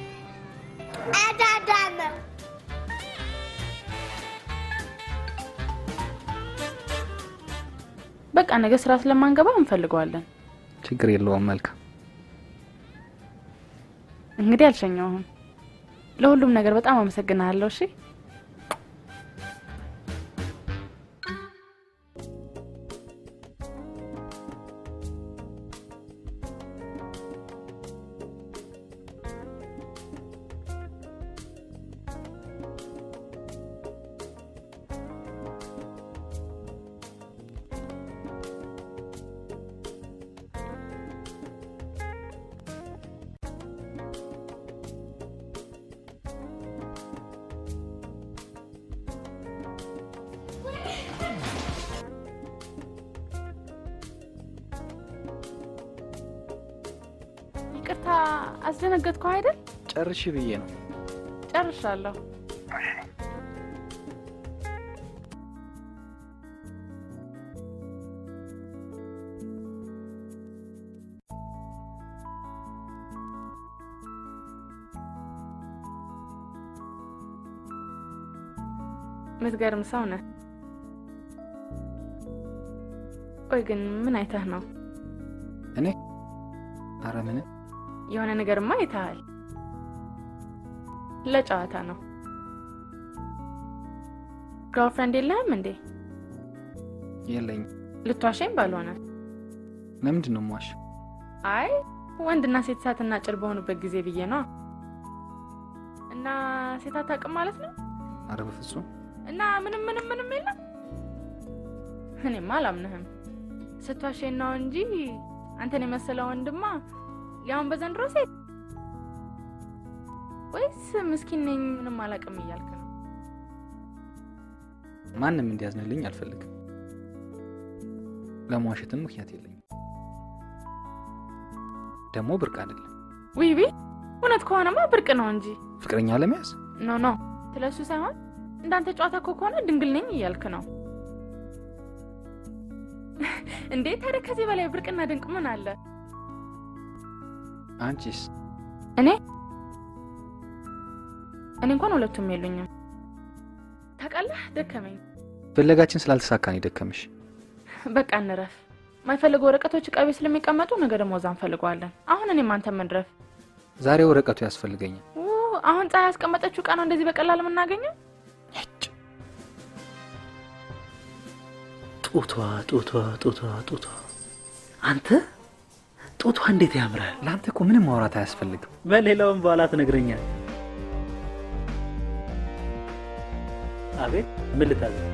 ቀዳዳ ነው። በቃ ነገ ስራ ስለማንገባ እንፈልገዋለን። ችግር የለውም። መልካም እንግዲህ አልሸኘውህም። ለሁሉም ነገር በጣም አመሰግናለሁ። እሺ ይቅርታ አስደነገጥኩህ አይደል? ጨርሽ ብዬ ነው። ጨርሻለሁ። የምትገርም ሰው ነህ። ቆይ ግን ምን አይተህ ነው? እኔ አረ ምንም የሆነ ነገርማ አይተሃል። ለጨዋታ ነው። ገርልፍሬንድ የለህም እንዴ? የለኝም። ልትዋሸኝ ባልሆነ። ለምንድን ነው የምዋሽ? አይ ወንድና ሴት እሳትና ጭድ በሆኑበት ጊዜ ብዬ ነው። እና ሴት አታውቅም ማለት ነው? አረ በፍጹም እና ምንም ምንም ምንም የለም። እኔማ አላምንህም። ስትዋሸኝ ነው እንጂ አንተን የመሰለ ወንድማ ሊያውን በዘንድሮ ሴት ወይስ ምስኪን ነኝ ምንም አላውቅም እያልክ ነው? ማንም እንዲያዝንልኝ አልፈልግም። ለመዋሸትም ምክንያት የለኝም። ደግሞ ብርቅ አይደለም። ውይ ውይ፣ እውነት ከሆነማ ብርቅ ነው እንጂ ፍቅረኛ ለመያዝ ኖ ኖ፣ ስለሱ ሳይሆን እንዳንተ ጨዋታ እኮ ከሆነ ድንግል ነኝ እያልክ ነው እንዴ? ታዲያ ከዚህ በላይ ብርቅና ድንቅ ምን አለ? አንቺስ? እኔ እኔ እንኳን ሁለቱም የሉኝም። ታውቃለህ፣ ደከመኝ። ፍለጋችን ስላልተሳካ ነው የደከመሽ። በቃ እንረፍ። ማይፈልጉ ወረቀቶች እቃ ቤት ስለሚቀመጡ ነገ ደግሞ እዛ እንፈልገዋለን። አሁን እኔም አንተም እንድረፍ። ዛሬ ወረቀቱ ያስፈልገኛል። ው አሁን ፀሐይ ያስቀመጠችው እቃ ነው እንደዚህ በቀላል የምናገኘው? ጡቷ ጡቷ ጡቷ ጡቷ አንተ ጡቷ እንዴት ያምራል! ለአንተ እኮ ምንም ማውራት አያስፈልግም። በሌላውም በኋላ ትነግረኛል። አቤት ምን ልታዘዝ?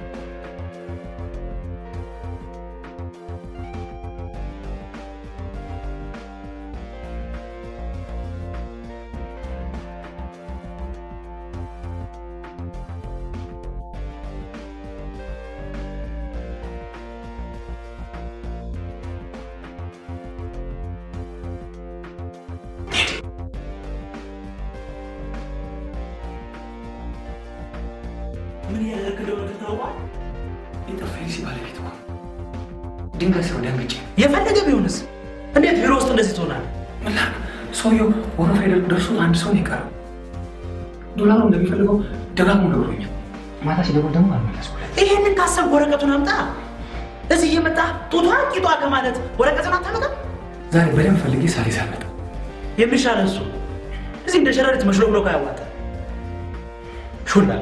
ምን እያደረግህ እንደሆነ ታውቋል? ኢንተርፌሬንስ ባለቤት እኮ ድንገት ሰው ደንግጬ የፈለገ ቢሆንስ እንዴት ቢሮ ውስጥ እንደዚህ ትሆናለህ? ምን ላድርግ? ሰውየው ወረፋ ደርሶት አንድ ሰው ነው የቀረው። ዶላሩ እንደሚፈልገው ደጋግሞ ነግሮኛል። ማታ ሲደውል ደግሞ አልመለስኩለት። ይሄንን ካሰብክ ወረቀቱን አምጣ። እዚህ እየመጣ ጡቷ ቂጧ ከማለት ወረቀቱን አታመጣም? ዛሬ በደንብ ፈልጌ ሳሪ ሳመጣ የሚሻለ እሱ እዚህ እንደ ሸረሪት መሽሎክሎ ካያዋጣ ሹላካ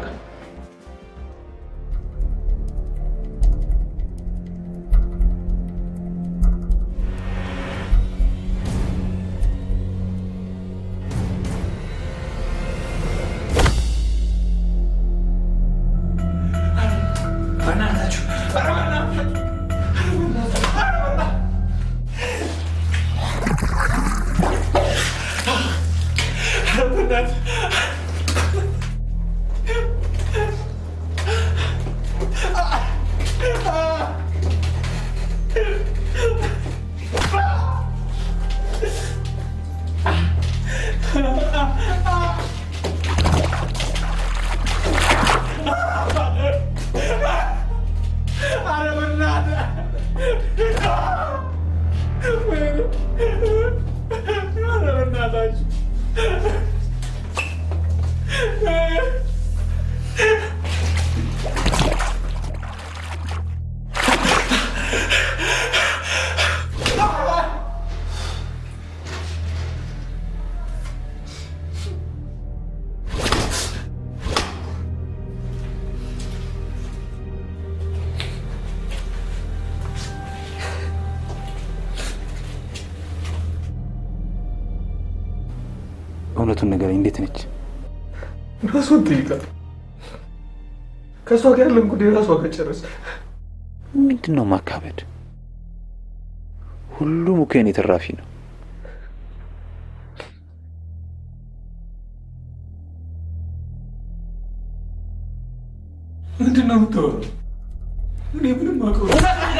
በእናታችሁ ኧረ በእናታችሁ እውነቱን ንገረኝ፣ እንዴት ነች? ራሷን ጠይቃት። ከእሷ ጋር ያለን ጉዳይ ራሷ ጋር ጨረስ። ምንድን ነው ማካበድ? ሁሉም እኮ የኔ ተራፊ ነው። ምንድን ነው የምታወራው? እኔ ምንም አውቀው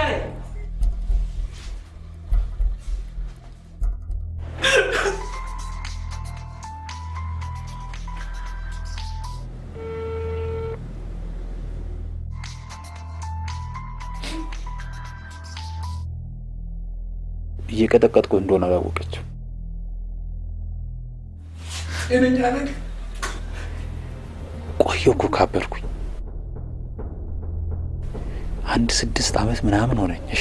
እየቀጠቀጥኩ እንደሆነ አላወቀችው። ጤነኛ ነህ? ቆየሁ እኮ ካበድኩኝ። አንድ ስድስት ዓመት ምናምን ሆነኝ። እሺ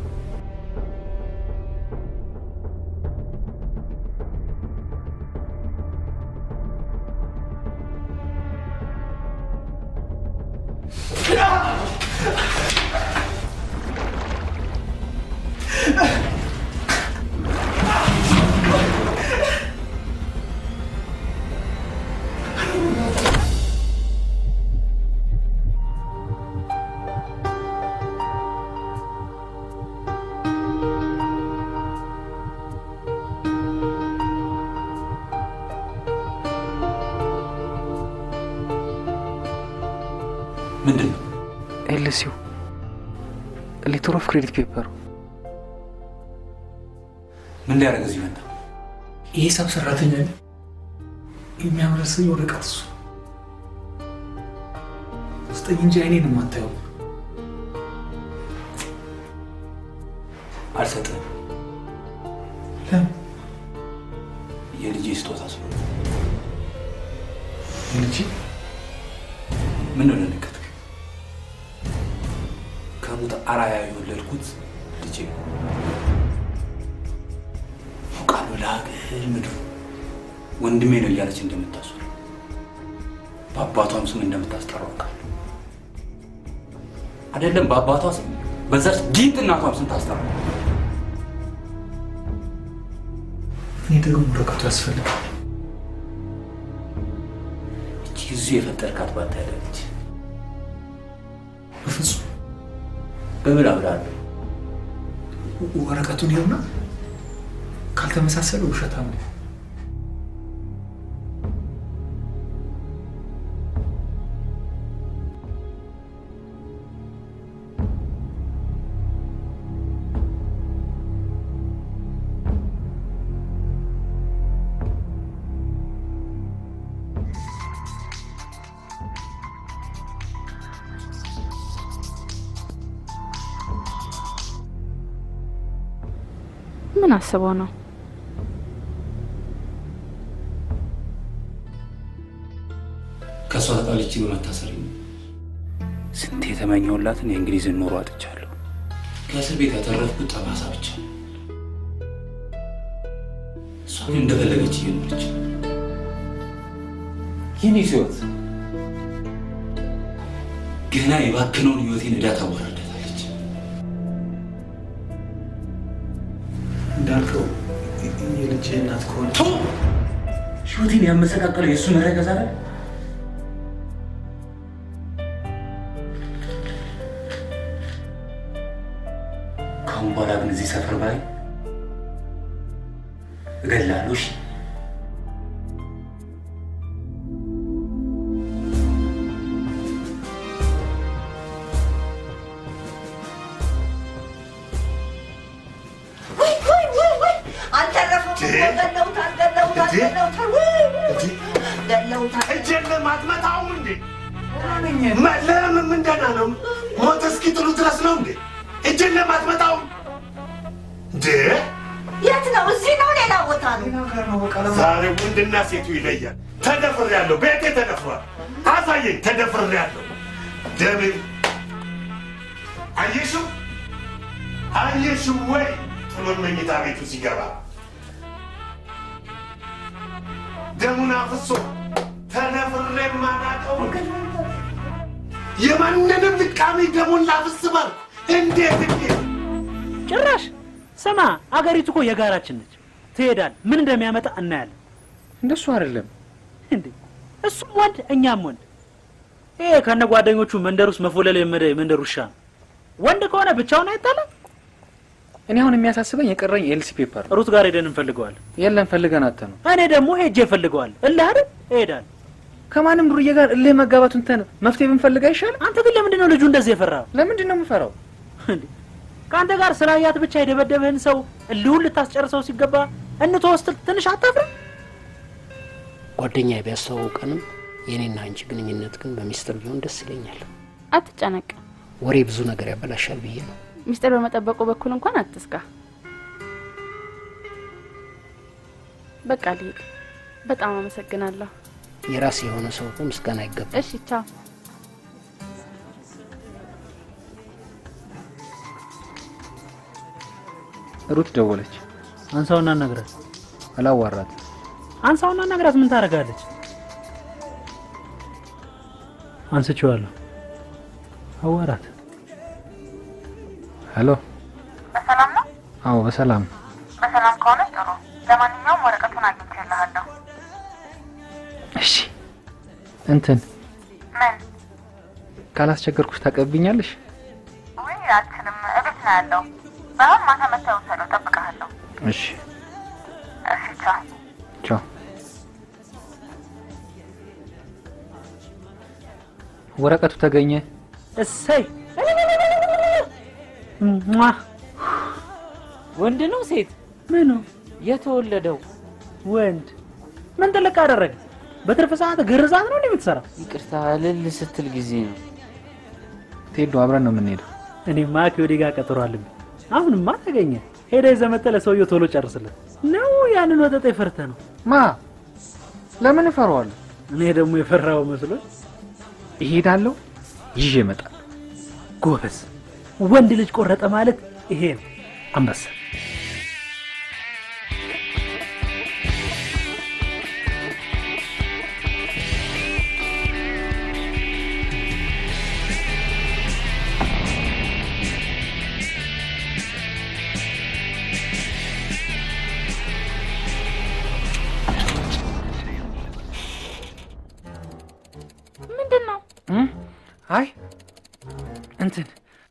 ምንድን ነው? ኤልሲው ሌተር ኦፍ ክሬዲት ፔፐሩ ምን ሊያደርግ እዚህ መጣ? የሂሳብ ሰራተኛ ነኝ። የሚያምረስኝ ወረቀት እሱ ስጠኝ እንጂ አይኔን የማታየው አልሰጥህም። ለምን? የልጄ ስጦታ ስለሆነ። ልጅ ምን ነው ደነገጥክ? ከሙት አራያ የወለድኩት ልጄ ነው። አውቃለሁ ለሀገር ምድሩ ወንድሜ ነው እያለች እንደምታስሩ በአባቷም ስም እንደምታስጠራው አውቃለሁ። አይደለም በአባቷ ስም በዛች ጊንጥ እናቷም ስም ታስጠራ። እኔ ደግሞ ወረቀቱ ያስፈልጋል። እቺ እዚሁ የፈጠርካት ባታ ያለች በፍጹም በምን አብላለሁ? ወረቀቱን ይኸውና፣ ካልተመሳሰለ ውሸታም ነው። ምን አስበው ነው? ከእሷ ተጣልቼ በመታሰር ስንት የተመኘሁላትን የእንግሊዝን ኑሮ አጥቻለሁ። ከእስር ቤት ያተረፍኩት ጠባሳ ብቻ። እሷ ግን እንደፈለገች እየኖረች ይህን ህይወት ገና የባክነውን ህይወቴን ዕዳ ታወራደታለች። እንዳልከው የልጅ እናት ከሆነ ህይወቴን ያመሰቃቀለው የእሱ መረገዝ አይደል? ከአሁን በኋላ ግን እዚህ ሰፈር ባይ እገላለሁ። እሺ? ውይ ውይ ውይ ውይ አልተረፈም እኮ ገለውታል ገለውታል ገለውታል ውይ ገለውታል እጄን ለማትመታው እንዴ? መ- ለምን ምን ደህና ነው? ሞት እስኪጥሉ ድረስ ነው እንዴ? እጄን ለማትመታው እንዴ? የት ነው እዚህ ነው ሌላ ቦታ ነው ዛሬ ወንድና ሴቱ ይለያል። ተደፍሬያለሁ፣ ቤቴ ተደፍሯል። አሳየኝ፣ ተደፍሬያለሁ። ደሜ አየሽው አየሽው ወይ ጥሎን መኝታ ቤቱ ሲገባ ደሙን አፍሶ ተደፍሬ የማላውቀው የማንንም ልቃሚ ደሙን ላፍስ ባልኩ እንዴት እንዴት ጭራሽ ስማ፣ አገሪቱ እኮ የጋራችን ነች። ትሄዳል፣ ምን እንደሚያመጣ እናያለን። እንደሱ አይደለም እንዴ እሱም ወንድ እኛም ወንድ። ይሄ ከነ ጓደኞቹ መንደር ውስጥ መፎለል የለመደ የመንደር ውሻ ነው። ወንድ ከሆነ ብቻውን አይጣለም። እኔ አሁን የሚያሳስበኝ የቀረኝ ኤልሲ ፔፐር ነው። ሩት ጋር ሄደን እንፈልገዋለን። የለም ፈልገን አተ ነው። እኔ ደግሞ ሄጄ እፈልገዋለሁ። እልህ አይደል እሄዳለሁ። ከማንም ዱርዬ ጋር እልህ መጋባቱን ተን መፍትሄ ብንፈልግ አይሻልም? አንተ ግን ለምንድን ነው ልጁ እንደዚህ የፈራው? ለምንድን ነው የምፈራው? እንዴ ከአንተ ጋር ስላያት ብቻ የደበደበህን ሰው እልሁን ልታስጨርሰው ሲገባ እንተወው ስትል ትንሽ አታፍርም? ጓደኛ ቢያስተዋውቀንም የእኔና አንቺ ግንኙነት ግን በሚስጥር ቢሆን ደስ ይለኛል። አትጨነቅ። ወሬ ብዙ ነገር ያበላሻል ብዬ ነው። ሚስጥር በመጠበቁ በኩል እንኳን አትስጋ። በቃ ልሂድ። በጣም አመሰግናለሁ። የራስ የሆነ ሰው እኮ ምስጋና አይገባም። እሺ ቻው። ሩት ደወለች። አንሳውና አናግራት። አላዋራት። አንሳውና አናግራት። ምን ታደርጋለች? አንስቼዋለሁ። አዋራት። ሄሎ። በሰላም ነው? አዎ በሰላም በሰላም ከሆነ ጥሩ። ለማንኛውም ወረቀቱን አግኝቼልሃለሁ። እሺ። እንትን ምን? ካላስቸገርኩሽ ታቀብኛለሽ? ውይ አልችልም፣ እቤት ነው ያለው። ባይሆን ማታ መተህ ውሰደው፣ እጠብቅሃለሁ። እሺ። እሺ፣ ቻው። ቻው። ወረቀቱ ተገኘ። እሰይ ሟ! ወንድ ነው ሴት? ምኑ የተወለደው ወንድ ምን ጥልቅ አደረገ? በትርፍ ሰዓት ግርዛት ነው እንዴ የምትሰራው? ይቅርታ እልል ስትል ጊዜ ነው። ቴዶ አብረን ነው የምንሄደው። እኔማ ከወዲህ ጋር ቀጠሮ አለብኝ። አሁንማ ተገኘ። ሄደ ይዘህ መጥተህ ለሰውየው ቶሎ ጨርስለት ነው። ያንን ወጠጤ ፈርተህ ነው? ማ ለምን እፈራዋለሁ? እኔ ደግሞ የፈራው መስሎኝ እሄዳለሁ፣ ይዤ እመጣለሁ። ጎበዝ ወንድ ልጅ ቆረጠ ማለት ይሄ ነው። አንበሳ ምንድን ነው? እም? አይ እንትን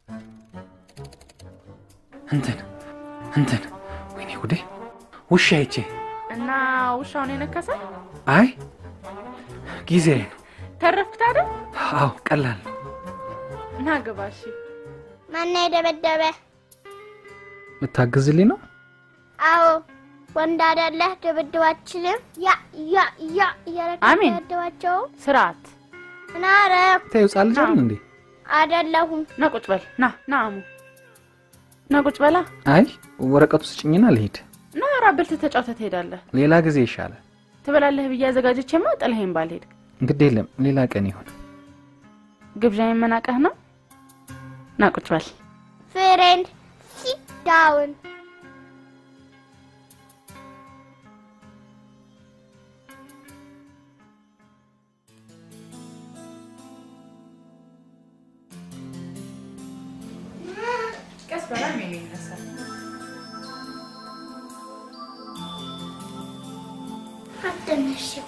እንትን እንትን ወይኔ ጉዴ ውሻ አይቼ እና ውሻውን የነከሰ አይ ጊዜ ነው። ተረፍክ ታዲያ? አዎ ቀላል ነው። ና ግባ። እሺ ማነው የደበደበ? ልታግዝልኝ ነው? አዎ ወንድ አይደለህ? ድብድባችንም ያ ያ ያ እያረክ አሜን። ደበድባቸው። ስርዓት ምን አደረኩ? ተይው ህጻን ልጅ አይደል እንዴ? አይደለሁም። ና ቁጭ በል። ና ና አሙ ና ቁጭ በላ። አይ ወረቀቱ ስጭኝና ልሂድ። ና ራብል ተጫውተህ ትሄዳለህ። ሌላ ጊዜ ይሻላል። ትበላለህ ብዬ አዘጋጀቼማ ጥለኸኝ ባልሄድ እንግዲህ የለም ሌላ ቀን ይሁን። ግብዣ የመናቀህ ነው። ና ቁጭ በል። ፍሬንድ ሲት ዳውን። ቀስ በላ ሜኑ ይነሳል። አትነሽው።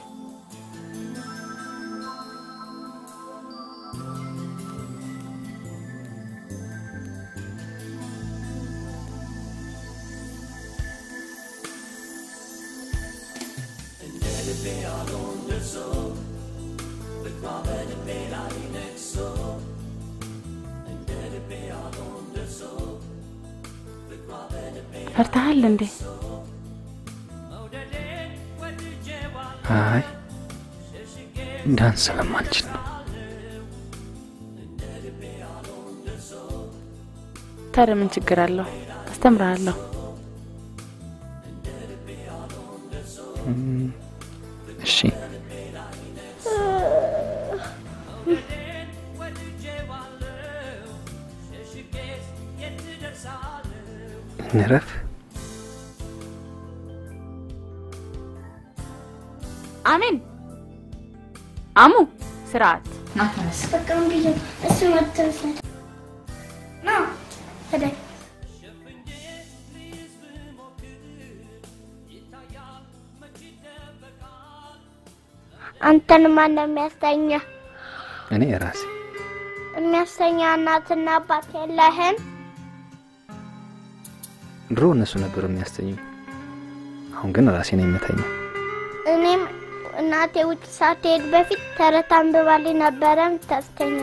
ፈርተሃል እንዴ? አይ ዳንስ ስለማልችል ነው። ታዲያ ምን ችግር አለው? አስተምርሃለሁ። እም፣ እሺ እንረፍ። አሜን። አሙ ስርዓት ና ተነስ። በቃ እንግዲህ እሱ መተውሰድ ና ሄደ አንተን ማን ነው የሚያስተኛ? እኔ ራሴ የሚያስተኛ እናትና አባት የለህም? ድሮ እነሱ ነበሩ የሚያስተኙኝ። አሁን ግን ራሴ ነው የምተኛው። እኔም እናቴ ውጭ ሳትሄድ በፊት ተረት አንብባልኝ ነበረ የምታስተኛ።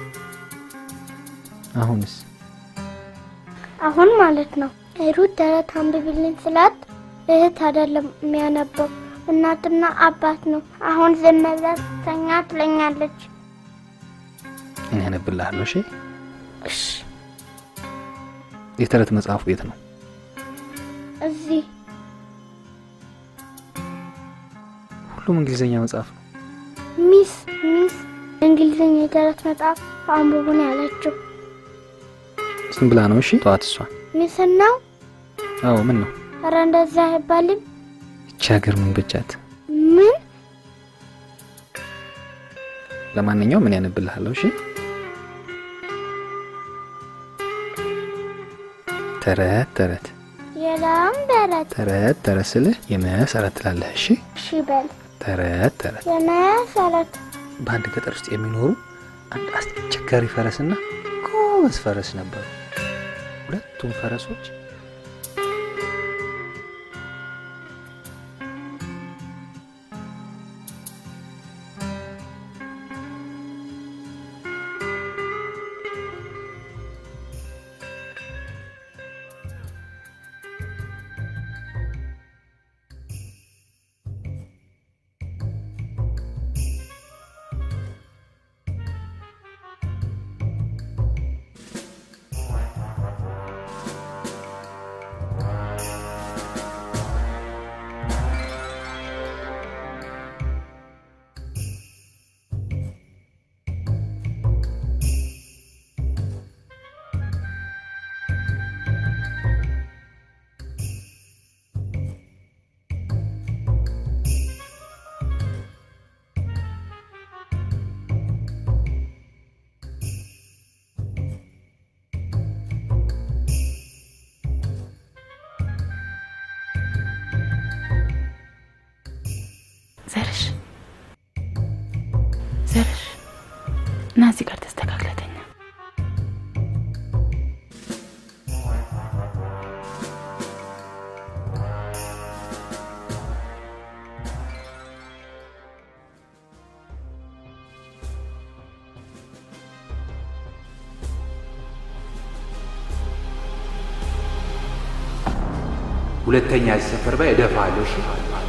አሁንስ አሁን ማለት ነው ሩት ተረት አንብብልኝ ስላት እህት አይደለም የሚያነበው እናትና አባት ነው። አሁን ዝም ብለህ ተኛ ትለኛለች። እኔ አነብልሃለሁ። እሺ እሺ የተረት መጽሐፉ ቤት ነው። እዚህ ሁሉም እንግሊዝኛ መጽሐፍ ነው። ሚስ ሚስ እንግሊዝኛ የተረት መጽሐፍ አንብቡ ነው ያለችው። ዝም ብላ ነው። እሺ ጠዋት እሷ ሚስን ነው አዎ ምን ነው ኧረ እንደዛ አይባልም። ይቺ ሀገር ምን ብቻት። ምን ለማንኛውም ምን ያነብልሃለሁ? እሺ ተረት ተረት የላም በረት ተረት ተረት ስልህ የመሰረት ትላለህ። እሺ እሺ በል ተረት ተረት የመሰረት በአንድ ገጠር ውስጥ የሚኖሩ አንድ አስቸጋሪ ፈረስና ጎበዝ ፈረስ ነበሩ። ሁለቱም ፈረሶች ዘርሽ ዘርሽ እና እዚህ ጋር ተስተካክለተኛ ሁለተኛ ሲሰፈር ባይ እደፋለሁ። እሺ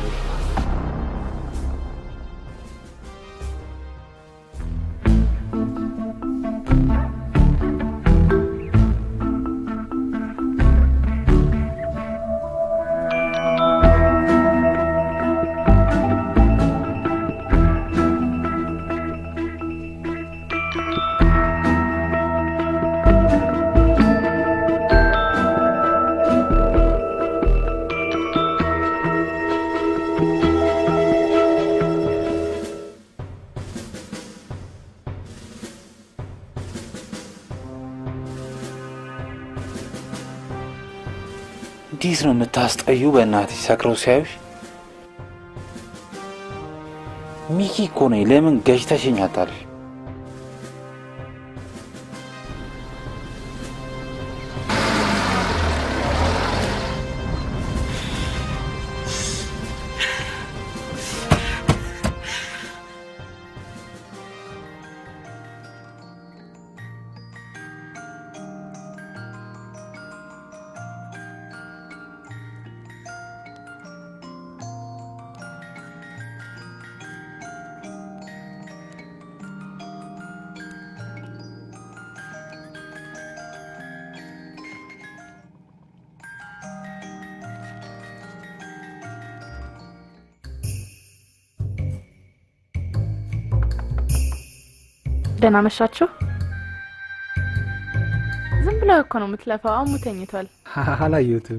እንዴት ነው የምታስጠዩ? በእናትሽ ሰክረው ሲያዩሽ። ሚኪ እኮ ነኝ። ለምን ገጭተሽኝ አታለሽ? ደህና መሻችሁ። ዝም ብለህ እኮ ነው የምትለፋው። አሙ ተኝቷል። አላየሁትም።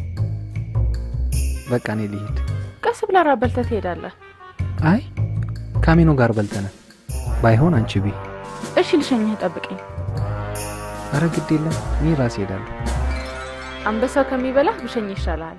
በቃ እኔ ልሂድ። ቀስ ብለህ ራት በልተህ ትሄዳለህ። አይ ካሚኖ ጋር በልተናል። ባይሆን አንቺ ቢ እሺ፣ ልሸኝህ፣ ጠብቀኝ። አረ ግድ የለም እኔ ራሴ ሄዳለሁ። አንበሳው ከሚበላህ ብሸኝ ይሻልሃል።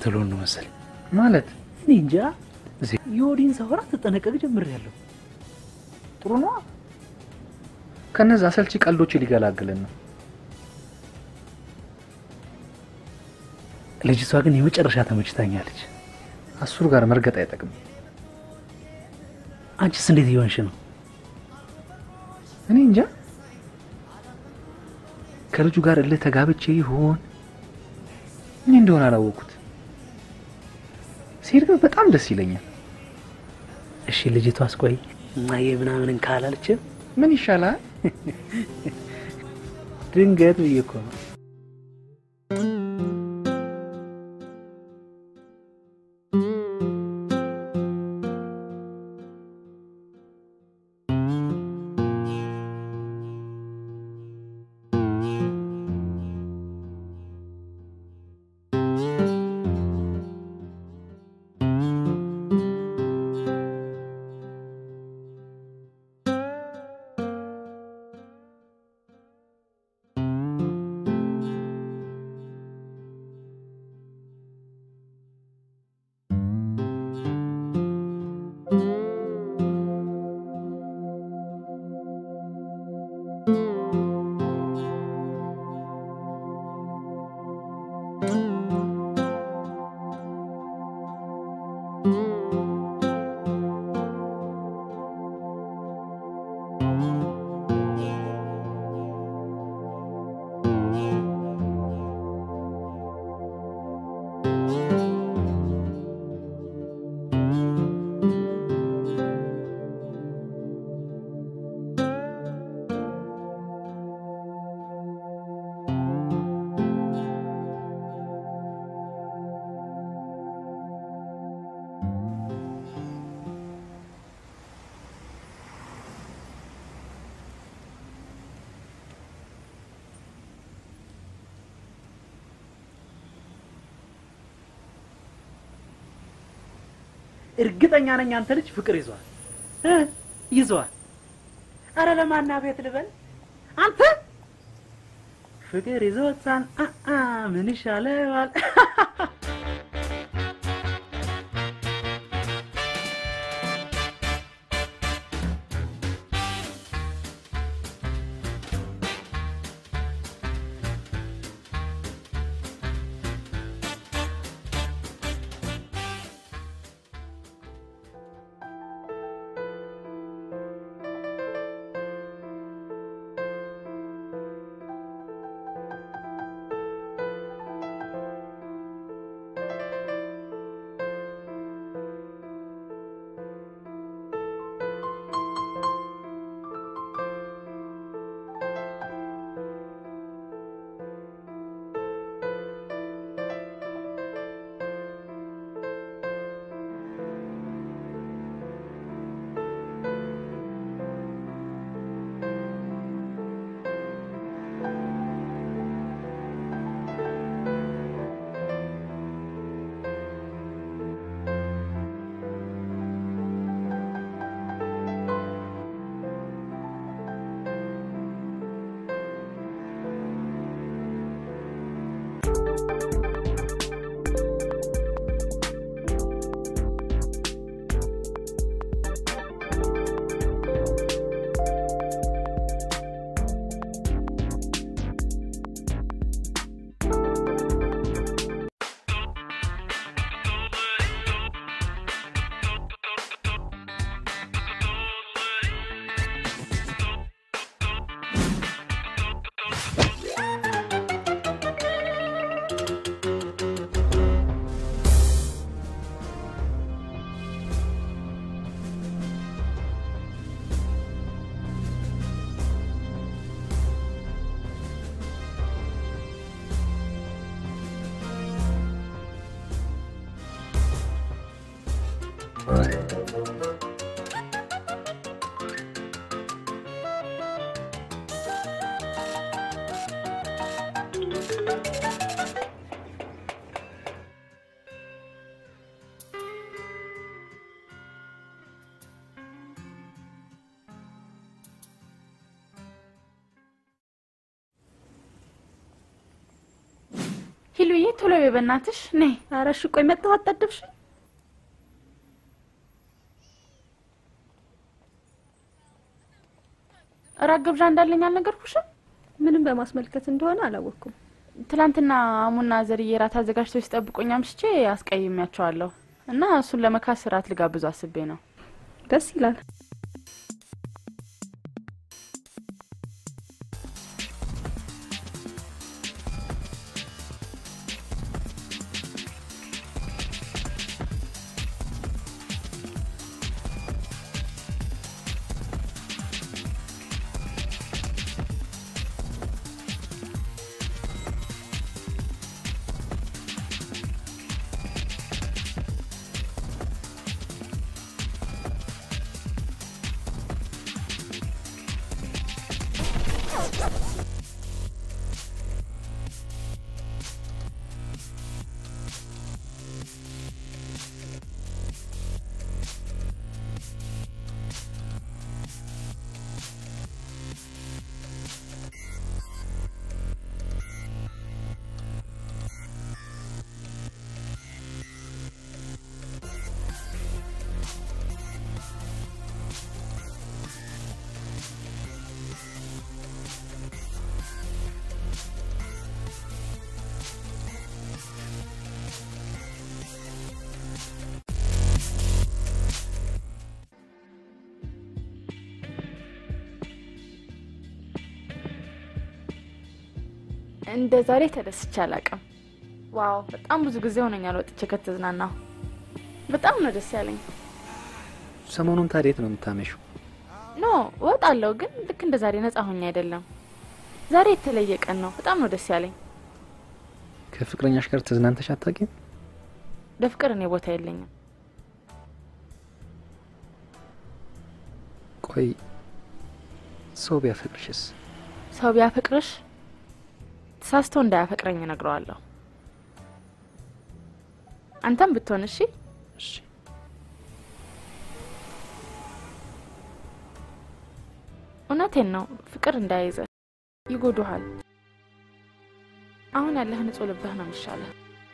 ልትሉን ነው መሰለኝ። ማለት እኔ እንጃ። የወዲን ሳወራ ትጠነቀቅ ጀምሬያለሁ። ጥሩ ነው። ከነዛ አሰልቺ ቀልዶች ሊገላግልን ነው። ልጅቷ ግን የመጨረሻ ተመችታኛለች። አሱር ጋር መርገጥ አይጠቅምም። አንቺስ እንዴት እየሆንሽ ነው? እኔ እንጃ ከልጁ ጋር እልህ ተጋብቼ ይሆን እኔ እንደሆነ አላወቅኩት። ሲሄድ ግን በጣም ደስ ይለኛል። እሺ ልጅቷ አስቆይ እማዬ ምናምን ካላለችም ምን ይሻላል? ድንገት ብዬ እኮ ነው። እርግጠኛ ነኝ አንተ ልጅ ፍቅር ይዟል እ ይዟል። አረ ለማና ቤት ልበል አንተ ፍቅር ይዞታል። አ ምን ይሻለዋል? ሂሉዬ ሴትዮዬ ቶሎ በይ በእናትሽ ነይ። ኧረ እሺ ቆይ መጣሁ አጣደብሽ እራት ግብዣ እንዳለኝ አልነገርኩሽም? ምንም በማስመልከት እንደሆነ አላወቅኩም። ትላንትና አሙና ዘርዬ እራት አዘጋጅተው ሲጠብቁኝ አምሽቼ አስቀይሜያቸዋለሁ እና እሱን ለመካስ እራት ልጋብዙ አስቤ ነው። ደስ ይላል። እንደ ዛሬ ተደስቼ አላውቅም። ዋው በጣም ብዙ ጊዜ ሆነኛል ወጥቼ ከተዝናናሁ። በጣም ነው ደስ ያለኝ። ሰሞኑን ታዲያ የት ነው የምታመሽው? ኖ እወጣለሁ፣ ግን ልክ እንደ ዛሬ ነጻ ሆኜ አይደለም። ዛሬ የተለየ ቀን ነው። በጣም ነው ደስ ያለኝ። ከፍቅረኛሽ ጋር ተዝናንተሽ አታውቂም? ለፍቅር እኔ ቦታ የለኝም። ቆይ ሰው ቢያፈቅርሽስ? ሰው ቢያፈቅርሽ ተሳስቶ እንዳያፈቅረኝ እነግረዋለሁ። አንተም ብትሆን እሺ። እሺ። እውነቴን ነው። ፍቅር እንዳይዘ ይጎዱሃል። አሁን ያለህ ንጹህ ልብህ ነው የሚሻለህ።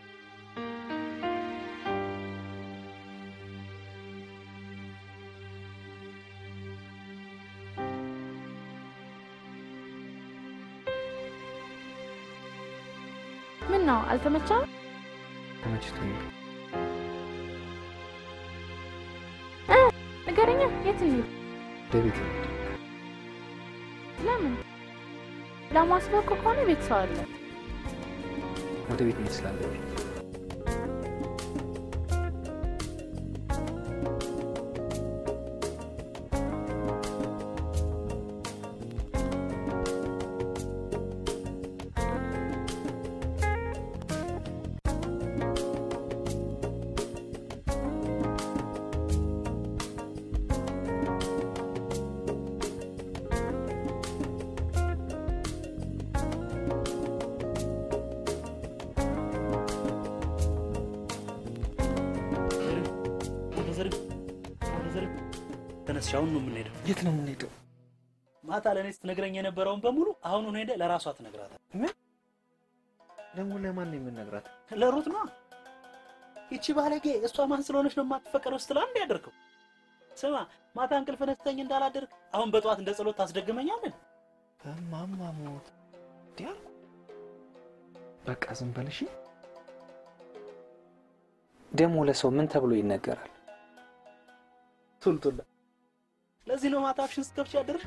ምን ነው አልተመቻም? ተመችቶኛል። እ ንገረኛ፣ የት እንሂድ? ወደ ቤት እንሂድ። ለምን? ለማስበቅ ከሆነ ቤት ሰው አለ። ወደ ቤት መሄድ ስላለብኝ ተነስሽ፣ አሁን ነው የምንሄደው። የት ነው የምንሄደው? ማታ ለእኔ ስትነግረኝ የነበረውን በሙሉ አሁኑን ሄደ ለራሷ ትነግራታል። ምን ደግሞ ለማን ነው የምነግራት? ለሩት ነው። ይቺ ባለጌ እሷ ማን ስለሆነች ነው የማትፈቀረው ስትል አንድ ያደርገው። ስማ ማታ እንቅልፍ ነስተኝ እንዳላደርግ አሁን በጠዋት እንደ ጸሎት ታስደግመኛለን። በማማ ሞት እንዲህ አልኩ። በቃ ዝም በል እሺ። ደግሞ ለሰው ምን ተብሎ ይነገራል? ቱልቱላ ለዚህ ነው ማታ አፍሽን ስትከፍቺ ያደርሽ።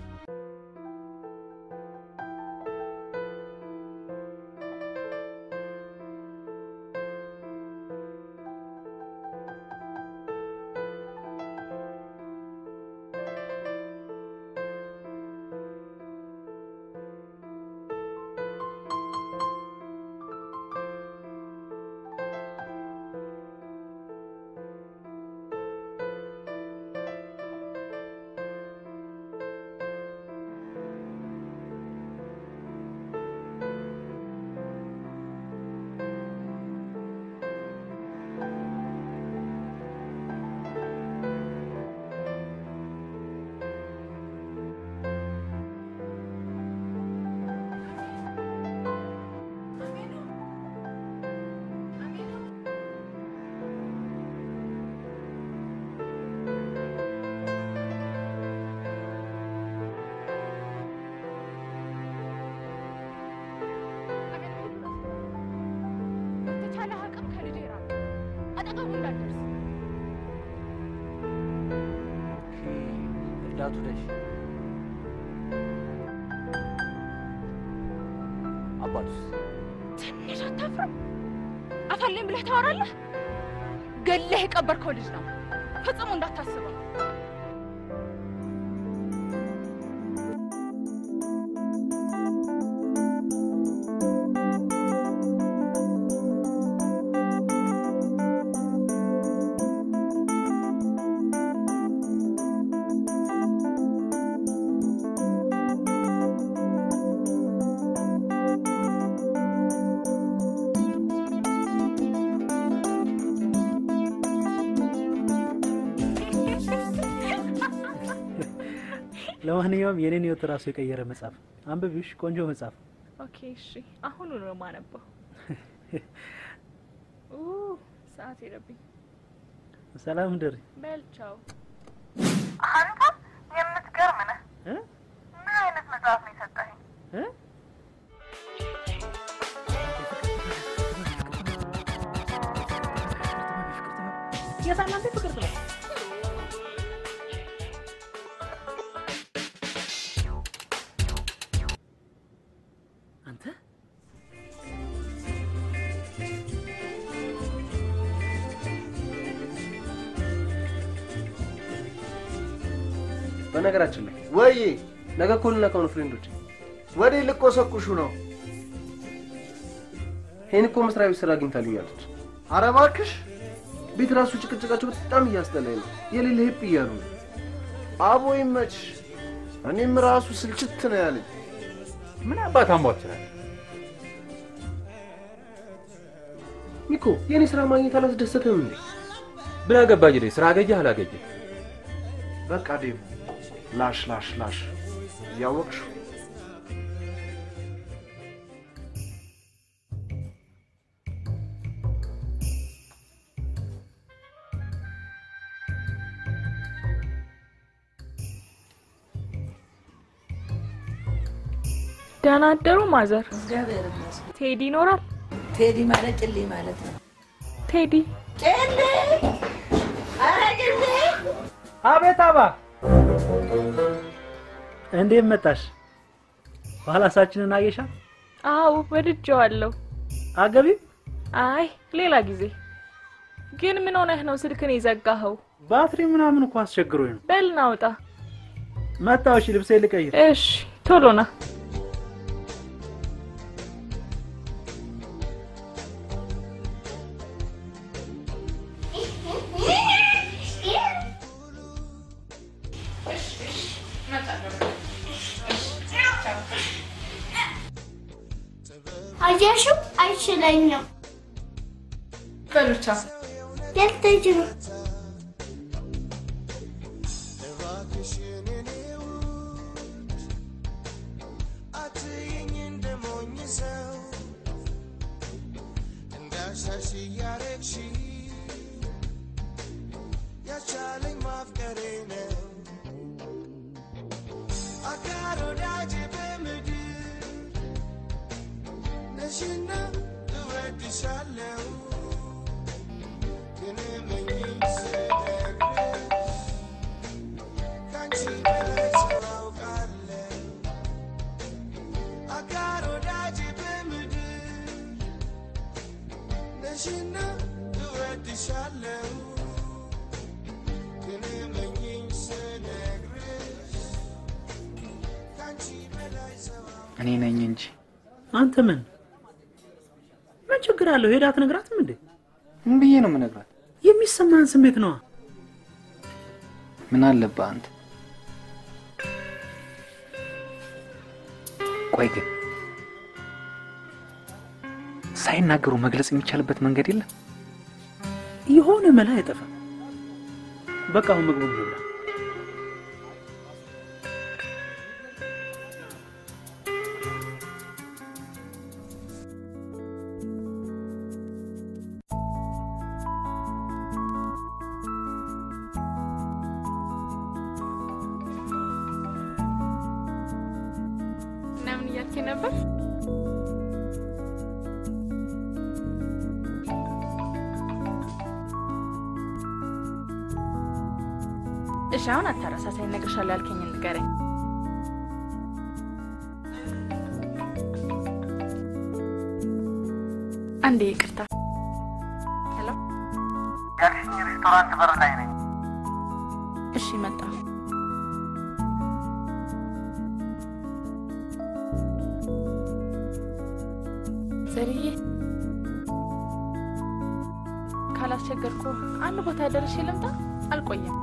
እንዳትውለሽ። አባቱስ ትንሽ አታፍርም? አፋለኝ ብለህ ታወራለህ? ገለህ የቀበርከው ልጅ ነው። ፈጽሞ እንዳታስበው። ለማንኛውም የኔን ህይወት ራሱ የቀየረ መጽሐፍ አንብቢሽ። ቆንጆ መጽሐፍ። ኦኬ እሺ፣ አሁኑ ነው የማነበው። ኡ ሰዓት ሄደብኝ። ሰላም ደሪ። በል ቻው። አንተ የምትገርም ነህ። እ? ምን አይነት መጽሐፍ ነው የሰጠኸኝ? እ? የሳናንተ ፍቅር ነው። አንተ በነገራችን ላይ ወይ ነገ እኮ ልነካው ነው ፍሬንዶች። ወዴ ልቆሰቁሹ ነው? ይህን እኮ መስሪያ ቤት ስራ አግኝታልኛለች። ኧረ እባክሽ ቤት ራሱ ጭቅጭቃቸው በጣም እያስጠላኝ ነው። የሌለ ሄፕ እያሉ ነው። አቦ ይመችሽ። እኔም ራሱ ስልችት ነው ያለኝ። ምን አባት አሟችላል ሚኮ፣ የእኔ ስራ ማግኘት አላስደሰተም እንዴ? ምን አገባኝ እኔ ስራ አገኘህ አላገኘህ በቃ ዴቭ ላሽ ላሽ ላሽ እያወቅሽ ደህና አደሩ ማዘር። እግዚአብሔር ይመስገን። ቴዲ ይኖራል? ቴዲ ማለት ጭሊ ማለት ነው። ቴዲ ጭሊ! ኧረ ጭሊ! አቤት አባ፣ እንዴት መጣሽ? ባህላሳችንን አየሻ? አዎ ወድጄዋለሁ። አገቢም? አይ ሌላ ጊዜ። ግን ምን ሆነህ ነው ስልክን የዘጋኸው? ባትሪ ምናምን እኮ አስቸግሮኝ ነው። በል ና ውጣ። መጣሁ። እሺ ልብሴ ልቀይር። እሺ ቶሎ ና። አየሽው? አይችለኝም። በሉቻ የት ልትሄጂ ነው? ያቻለኝ ማፍቀሬ ነው አጋር ወዳጅ በምድር ነሽና እወድሻለሁ ግን እመኚኝ ስነግርሽ ከአንቺ በላይ ሰው አውቃለሁ አጋር ወዳጅ በምድር ነሽና እወድሻለሁ ግን እመኚኝ ስነግርሽ ከአንቺ በላይ ሰው እኔ ነኝ እንጂ አንተ ምን ምን ችግር አለው? ሄዳ አትነግራትም እንዴ? ምን ብዬ ነው የምነግራት? የሚሰማህን ስሜት ነዋ። ምን አለብህ አንተ? ቆይ ግን ሳይናገሩ መግለጽ የሚቻልበት መንገድ የለም? የሆነ መላ አይጠፋም። በቃ አሁን ምግቡን እንብላ። እና ምን እያልክ ነበር? እሺ አሁን አታረሳሳይ፣ እነግርሻለሁ ያልከኝን ንገረኝ። አንዴ ይቅርታ። ሄሎ፣ ያልሽኝ ሬስቶራንት በር ላይ ነኝ። እሺ መጣሁ። ዘርዬ ካላስቸገርኩ አንድ ቦታ ደርሼ ልምጣ። አልቆየም።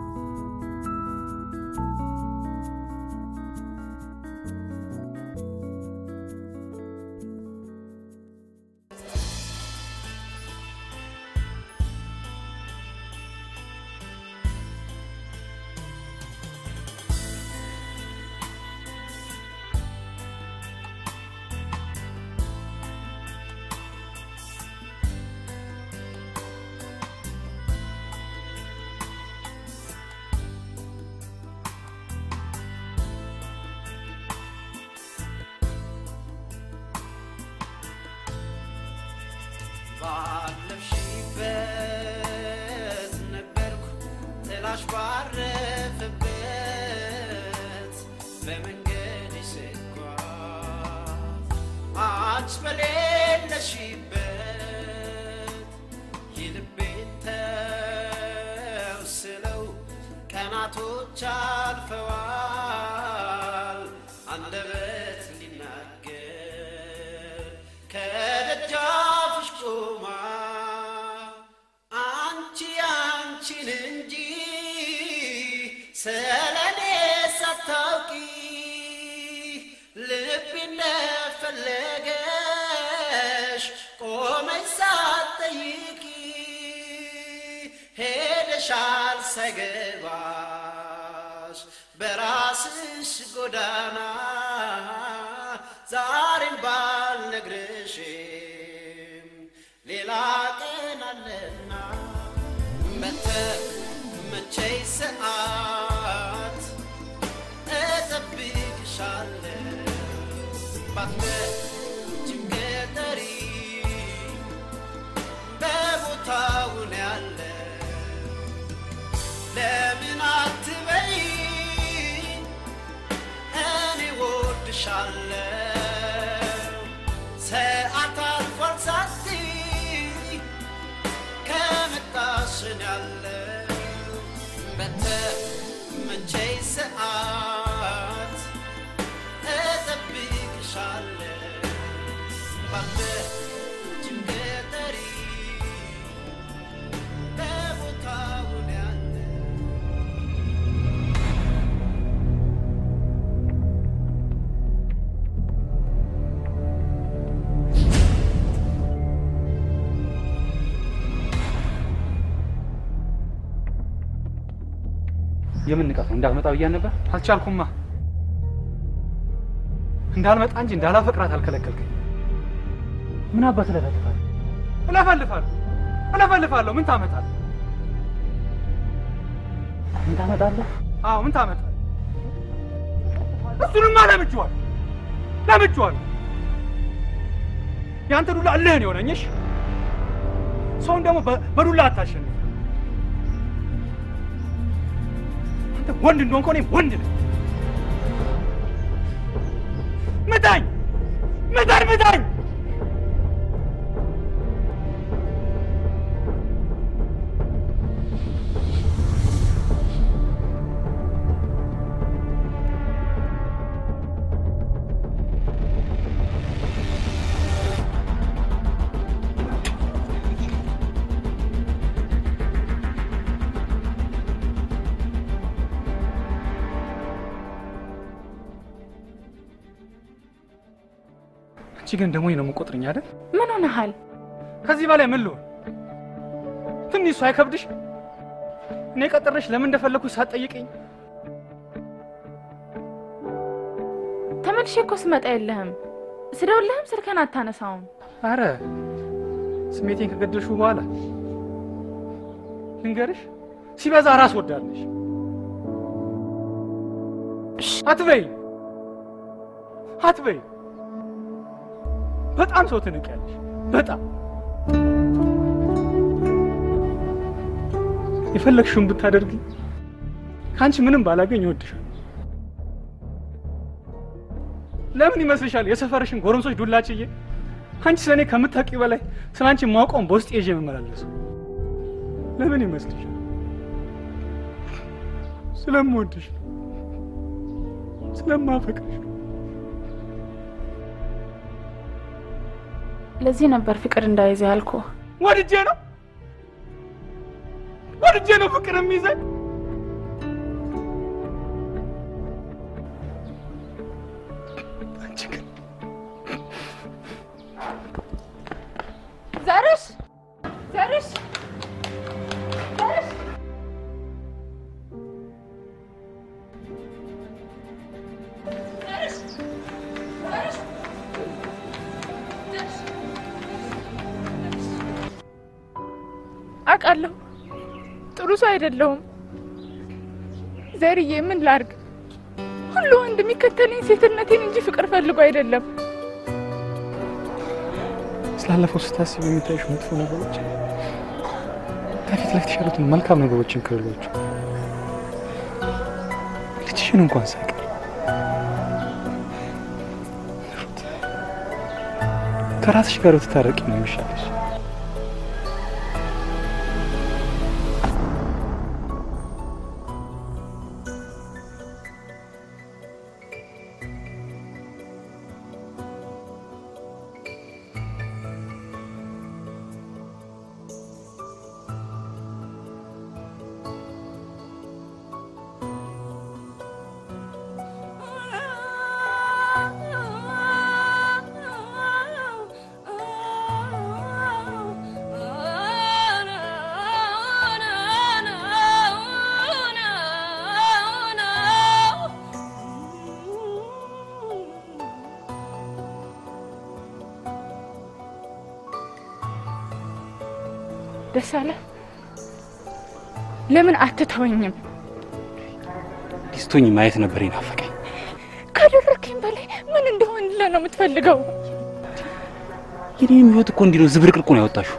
ባለፍሽበት ነበርኩ ጥላሽ ባረፈበት በመንገድ ስጓዝ አንቺ በሌለሽበት የልቤን ተውስለው ቀናቶች አልፈዋል አንደበት ሊናገር ከደጃፍሽ ቆማ አንቺ አንቺን እንጂ ስለኔ ሳታውቂ ልቤ እንደፈለገሽ ቆመች ሳትጠይቂ ሄደሻል ሳይገባሽ በራስሽ ጎዳና ዛሬን ባልነግርሽም ሌላ ቀን አለና በተመቸኝ ሰዓት እጠብቅሻለሁ ባትመጪም ገጠሪ በቦታው ነው ያለ ለምን አትበይ እኔ ወድሻለሁ ሰዓት አልፏል ሳትይ ከመጣሽን ያለው በተመቸኝ ሰዓት እጠብቅሻለሁ ባትመጪም ገጠሪ በቦታው ነው ያለ የምን ንቀት ነው? እንዳትመጣ ብያን ነበር። አልቻልኩማ። እንዳልመጣ እንጂ እንዳላፈቅራት አልከለከልከኝ። ምን አባት ለፈልፋል? እለፈልፋለሁ እለፈልፋለሁ። ምን ታመጣለህ? ምን ታመጣለህ? አዎ ምን ታመጣለህ? እሱንማ ለምጄዋለሁ ለምጄዋለሁ። የአንተ ዱላ እልህን የሆነኝሽ ሰውን ደግሞ በ- በዱላ አታሸንፍ። አንተ ወንድ እንደሆንክ እኔም ወንድ ነኝ። ምታኝ ምታኝ ምታኝ! አንቺ ግን ደግሞ ነው የምቆጥርኝ አይደል? ምን ሆነሃል? ከዚህ በላይ ምን ልሆን? ትንሽ እሱ አይከብድሽ? እኔ ቀጥሬሽ ለምን እንደፈለግኩሽ ሳትጠይቅኝ ተመልሼ እኮ ስመጣ የለህም። ስደውልህም ስልክህን አታነሳውም። አረ ስሜቴን ከገደልሽው በኋላ ልንገርሽ፣ ሲበዛ ራስ ወዳለሽ አትበይ አትበይ። በጣም ሰው ትንቂያለሽ። በጣም የፈለግሽውን ብታደርጊ ከአንቺ ምንም ባላገኝ እወድሻለሁ። ለምን ይመስልሻል የሰፈርሽን ጎረምሶች ዱላችዬ አንቺ ስለ እኔ ከምታውቂው በላይ ስለ አንቺ ማውቀውን በውስጥ ይዤ የምመላለሰው ለምን ይመስልሻል? ስለምወድሽ ነው፣ ስለማፈቅርሽ ነው። ለዚህ ነበር ፍቅር እንዳይዘ ያልኩ። ወድጄ ነው ወድጄ ነው ፍቅር የሚይዘኝ። አንቺ ግን ዘርሽ ዘርሽ ዘርሽ አውቃለሁ ጥሩ ሰው አይደለሁም። ዘርዬ ምን ላርግ? ሁሉ ወንድ የሚከተለኝ ሴትነቴን እንጂ ፍቅር ፈልጎ አይደለም። ስላለፈው ስታስብ የሚታይሽ መጥፎ ነገሮች ከፊት ለፊትሽ ያሉትን መልካም ነገሮችን ክልሎች ልጅሽን እንኳን ሳይቀር ሩት፣ ከራስሽ ጋር ብትታረቂ ነው የሚሻለሽ። ደስ አለ። ለምን አትተወኝም? ሊስቶኝ ማየት ነበር ይናፈቀኝ። ካደረግከኝ በላይ ምን እንደሆንልህ ነው የምትፈልገው? የኔም ህይወት እኮ እንዲህ ነው ዝብርቅርቁ ነው ያወጣሽው።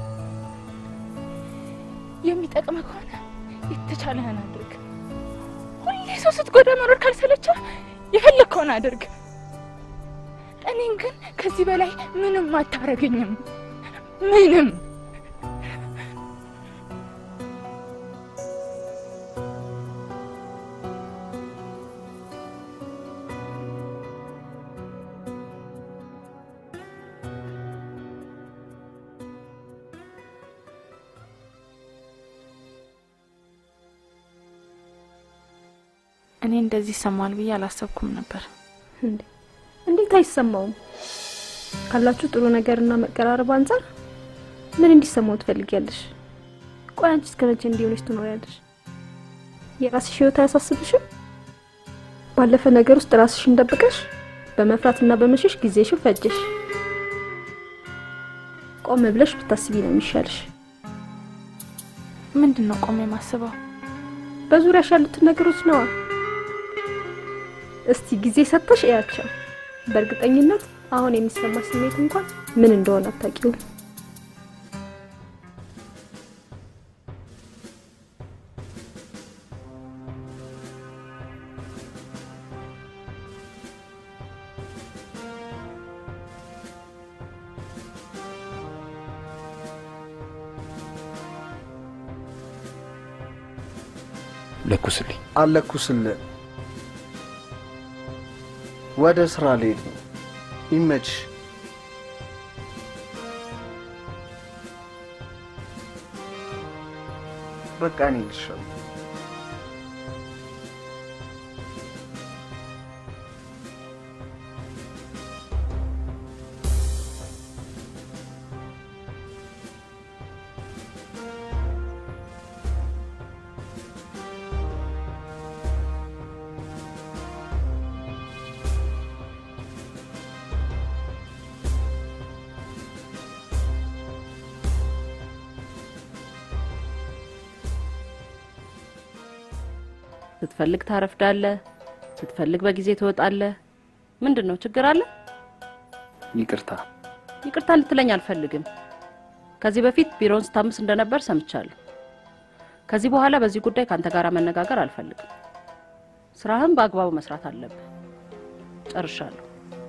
የሚጠቅመህ ከሆነ የተቻለህን አድርግ። ሁሌ ሰው ስትጎዳ መኖር ካልሰለቸ የፈለግከውን አድርግ። እኔን ግን ከዚህ በላይ ምንም አታረገኝም። ምንም እኔ እንደዚህ ይሰማል ብዬ አላሰብኩም ነበር። እንዴ እንዴት አይሰማውም? ካላችሁ ጥሩ ነገርና መቀራረብ አንጻር ምን እንዲሰማው ትፈልጊያለሽ? ቆይ አንቺ እስከ መቼ እንዲሆነች ትኖሪያለሽ? የራስሽ ህይወት አያሳስብሽም? ባለፈ ነገር ውስጥ ራስሽን ደብቀሽ በመፍራትና በመሸሽ ጊዜሽን ፈጀሽ። ቆም ብለሽ ብታስቢ ነው የሚሻልሽ። ምንድን ነው ቆሜ የማስበው? በዙሪያሽ ያሉትን ነገሮች ነዋ። እስቲ ጊዜ ሰጥተሽ እያቸው። በእርግጠኝነት አሁን የሚሰማሽ ስሜት እንኳን ምን እንደሆነ አታውቂውም። ለኩስልኝ። አለኩስልህ። ወደ ስራ ልሄድ ነው። ይመችሽ። በቃ እኔ ልሻለሁ። ስትፈልግ ታረፍዳለህ፣ ስትፈልግ በጊዜ ትወጣለህ። ምንድን ነው ችግር አለ? ይቅርታ። ይቅርታ እንድትለኝ አልፈልግም። ከዚህ በፊት ቢሮውን ስታምስ እንደነበር ሰምቻለሁ። ከዚህ በኋላ በዚህ ጉዳይ ከአንተ ጋር መነጋገር አልፈልግም። ስራህን በአግባቡ መስራት አለብህ። ጨርሻለሁ።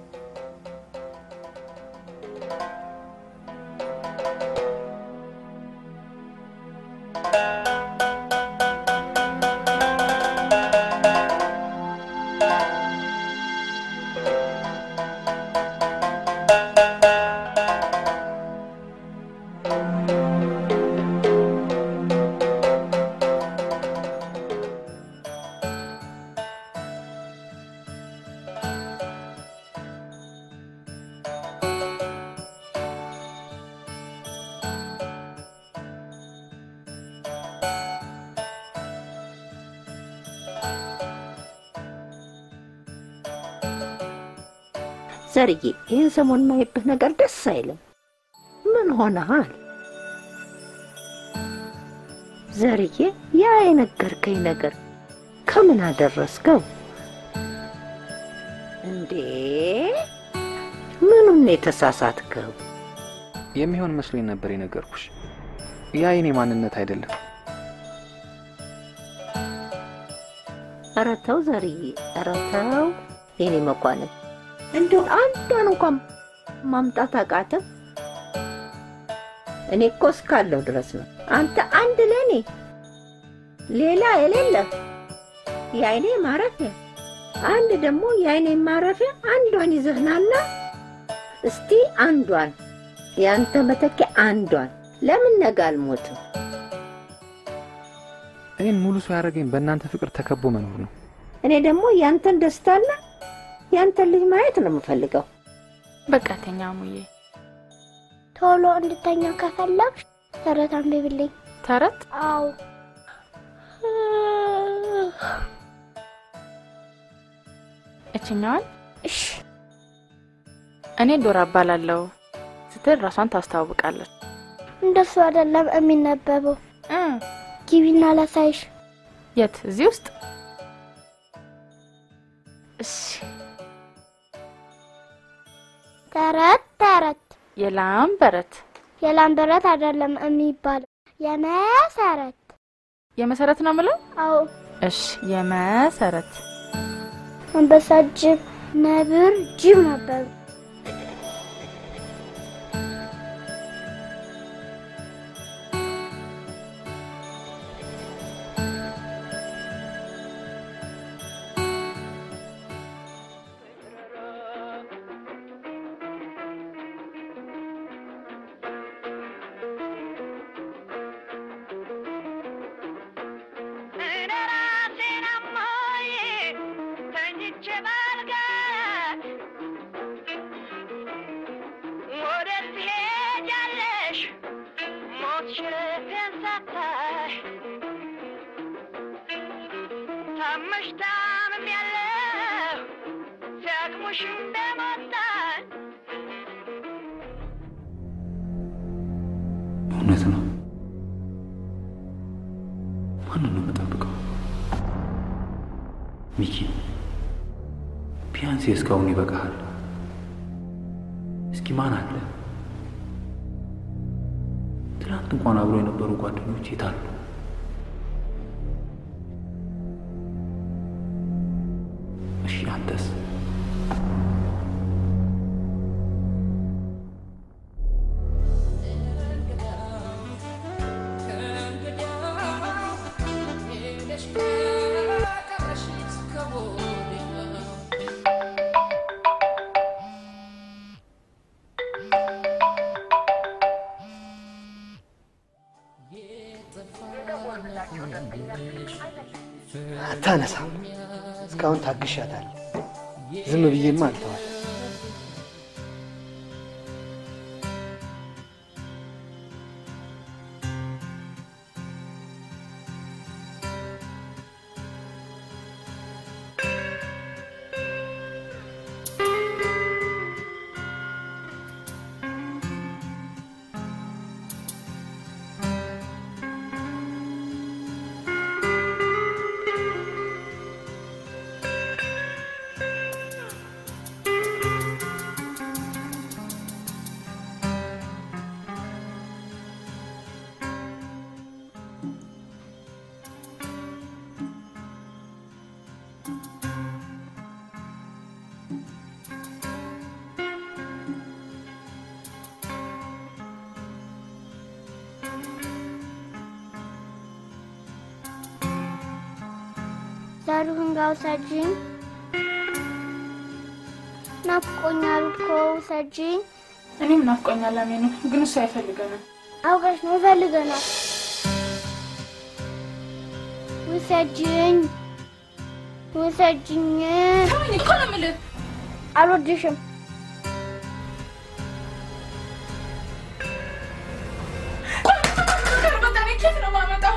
ዘርዬ ይህን ሰሞን ማይብህ ነገር ደስ አይልም። ምን ሆነሃል? ዘርዬ ያ የነገርከኝ ነገር ከምን አደረስከው እንዴ? ምኑን ነው የተሳሳትከው? የሚሆን መስሎኝ ነበር የነገርኩሽ። ያ የኔ ማንነት አይደለም። ኧረ ተው ዘርዬ፣ ኧረ ተው የኔ መኳንን እንደው አንዷን እንኳን ማምጣት አቃተም። እኔ እኮ እስካለሁ ድረስ ነው። አንተ አንድ ለእኔ ሌላ የሌለ የአይኔ ማረፊያ፣ አንድ ደግሞ የአይኔ ማረፊያ አንዷን ይዘህናና እስቲ አንዷን የአንተ መተኪያ አንዷን ለምን ነገ አልሞትም? እኔን ሙሉ ሰው ያደረገኝ በእናንተ ፍቅር ተከቦ መኖር ነው። እኔ ደግሞ ያንተን ደስታና ያንተን ልጅ ማየት ነው የምፈልገው። በቃ ተኛ ሙዬ። ቶሎ እንድተኛ ከፈለግሽ ተረት አንብብልኝ። ተረት? አዎ። እችኛዋን? እሺ። እኔ ዶራ እባላለሁ ስትል ራሷን ታስተዋውቃለች። እንደሱ አይደለም የሚነበበው። ግቢና ላሳይሽ። የት? እዚህ ውስጥ? እሺ። ተረት ተረት የላም በረት የላም በረት አይደለም የሚባለው የመሰረት የመሰረት ነው የምለው? አዎ። እሺ፣ የመሰረት አንበሳ፣ ጅብ፣ ነብር፣ ጅብ ነበሩ። እውነት ነው። ማንን ነው የምጠብቀው? ሚኪ፣ ቢያንስ እስካሁን ይበቃሃል። እስኪ ማን አለ? ትናንት እንኳን አብሮ የነበሩ ጓደኞች የት አሉ? እሺ አንተስ? አታነሳም። እስካሁን ታግሻታለሁ። ዝም ብዬማ አልተዋል። ዘሩህን ጋር ውሰጂኝ። ናፍቆኛል እኮ ውሰጂኝ። እኔም ናፍቆኛል አሜኑ፣ ግን እሱ አይፈልገንም። አውቀሽ ነው ይፈልገናል። ውሰጂኝ ውሰጂኝ። ተወኝ እኮ ነው የምልህ። አልወድሽም። በቃ እኔ ኬት ነው የማመጣው?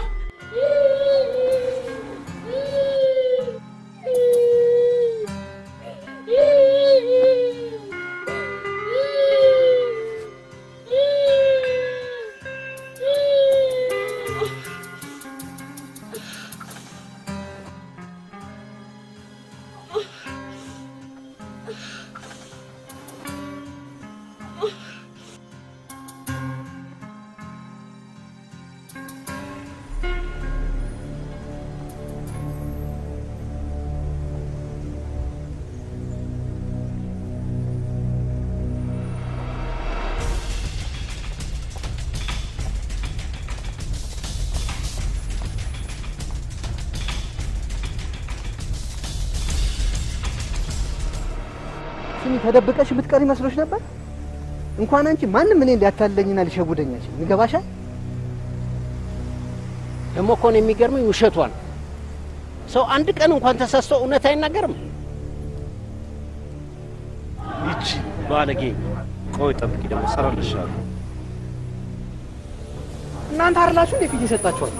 ስሚ ተደብቀሽ የምትቀሪ መስሎሽ ነበር? እንኳን አንቺ ማንም እኔን ሊያታለኝና ሊሸጉደኝ አይችልም። ይገባሻል? ደግሞ እኮ ነው የሚገርመኝ ውሸቷን። ሰው አንድ ቀን እንኳን ተሳስቶ እውነት አይናገርም። ይቺ ባለጌ። ቆይ ጠብቂ፣ ደግሞ እሰራልሻለሁ። እናንተ አይደላችሁ እንዴ ፊት የሰጣችኋል?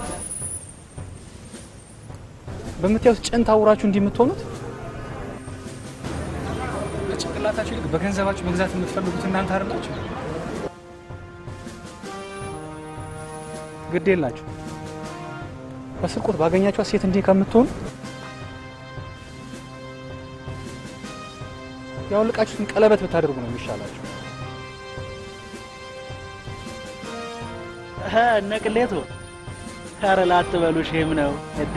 በምታዩት ጭን ታውራችሁ እንዲህ የምትሆኑት ከጭንቅላታችሁ ይልቅ በገንዘባችሁ መግዛት የምትፈልጉት እናንተ አይደላችሁ? ግድ የላችሁ በስርቆት ባገኛችኋት ሴት እንዲህ ከምትሆኑ ያውልቃችሁትን ቀለበት ብታደርጉ ነው የሚሻላችሁ። እነ ቅሌቱ ኧረ ላትበሉ ሼም ነው እደ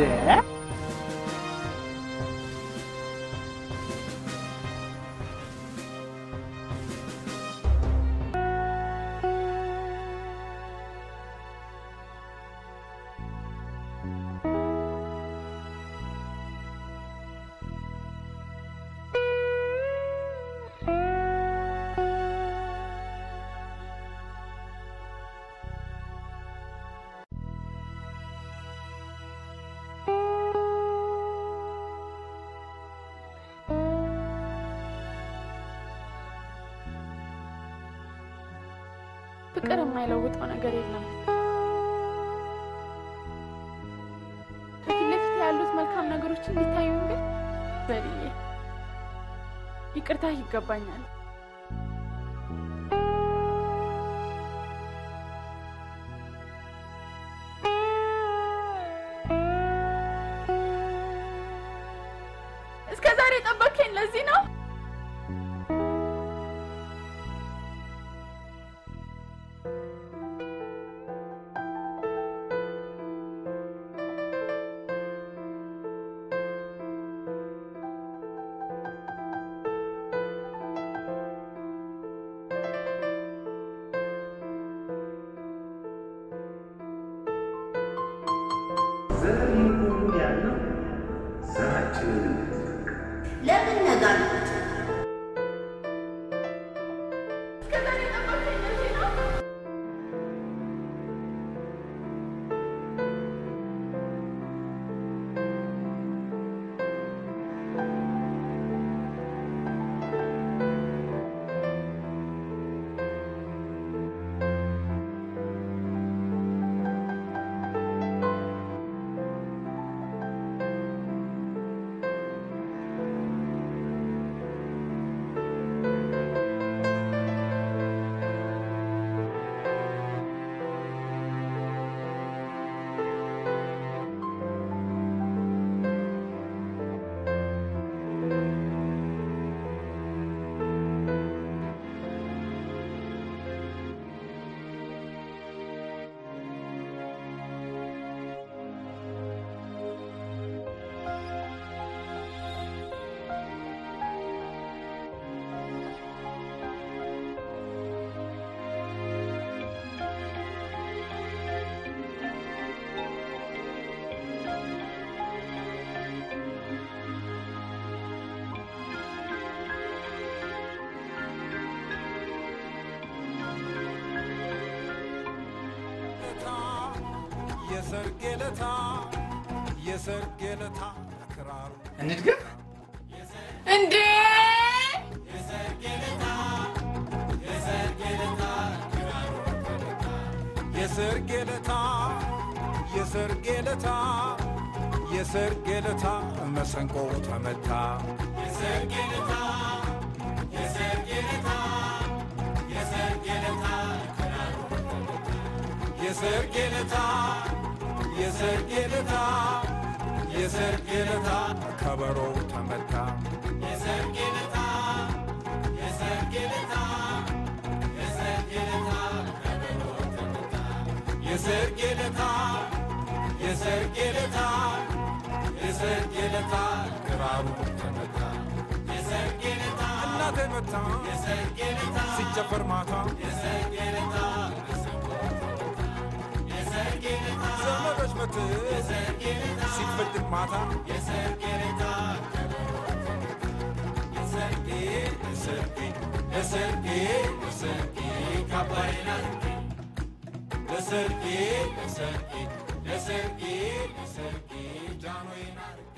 ፍቅር የማይለውጠው ነገር የለም። ፊት ለፊት ያሉት መልካም ነገሮች እንዲታዩ ግን በልዬ ይቅርታ ይገባኛል። እስከ ዛሬ ጠበቅከኝ ለዚህ ነው? ለምን ነጋር የሰርጌ ለታ የሰርጌ ለታ ክራሩ እንድገም እንዴ የሰርጌ ለታ የሰርጌ ለታ የሰርጌ ለታ መሰንቆ ተመታ የሰርጌ ለታ የሰርጌ ለታ የሰርጌ ለታ የሰርጌ ለታ የሰርጌ ለታ የሰርጌ ለታ ከበሮ ተመታ የሰርጌ ለታ የሰርጌ ለታ የሰርጌ ለታ ከበሮ ተመታ የሰርጌ ለታ የሰርጌ ለታ የሰርጌ ለታ ክራሩ ተመታ የሰርጌ ለታ እናቴ መታ የሰርጌ ለታ ሲጨፈር ማታ የሰርጌ ለታ ዘመዶች መት ሲፈጥር ማታ የሰርጌ ለታ የሰርጌ የሰርጌ የሰርጌ የሰርጌ ካባይና ለሰርጌ ለሰርጌ ለሰርጌ ለሰርጌ ጃኖዬን አርጌ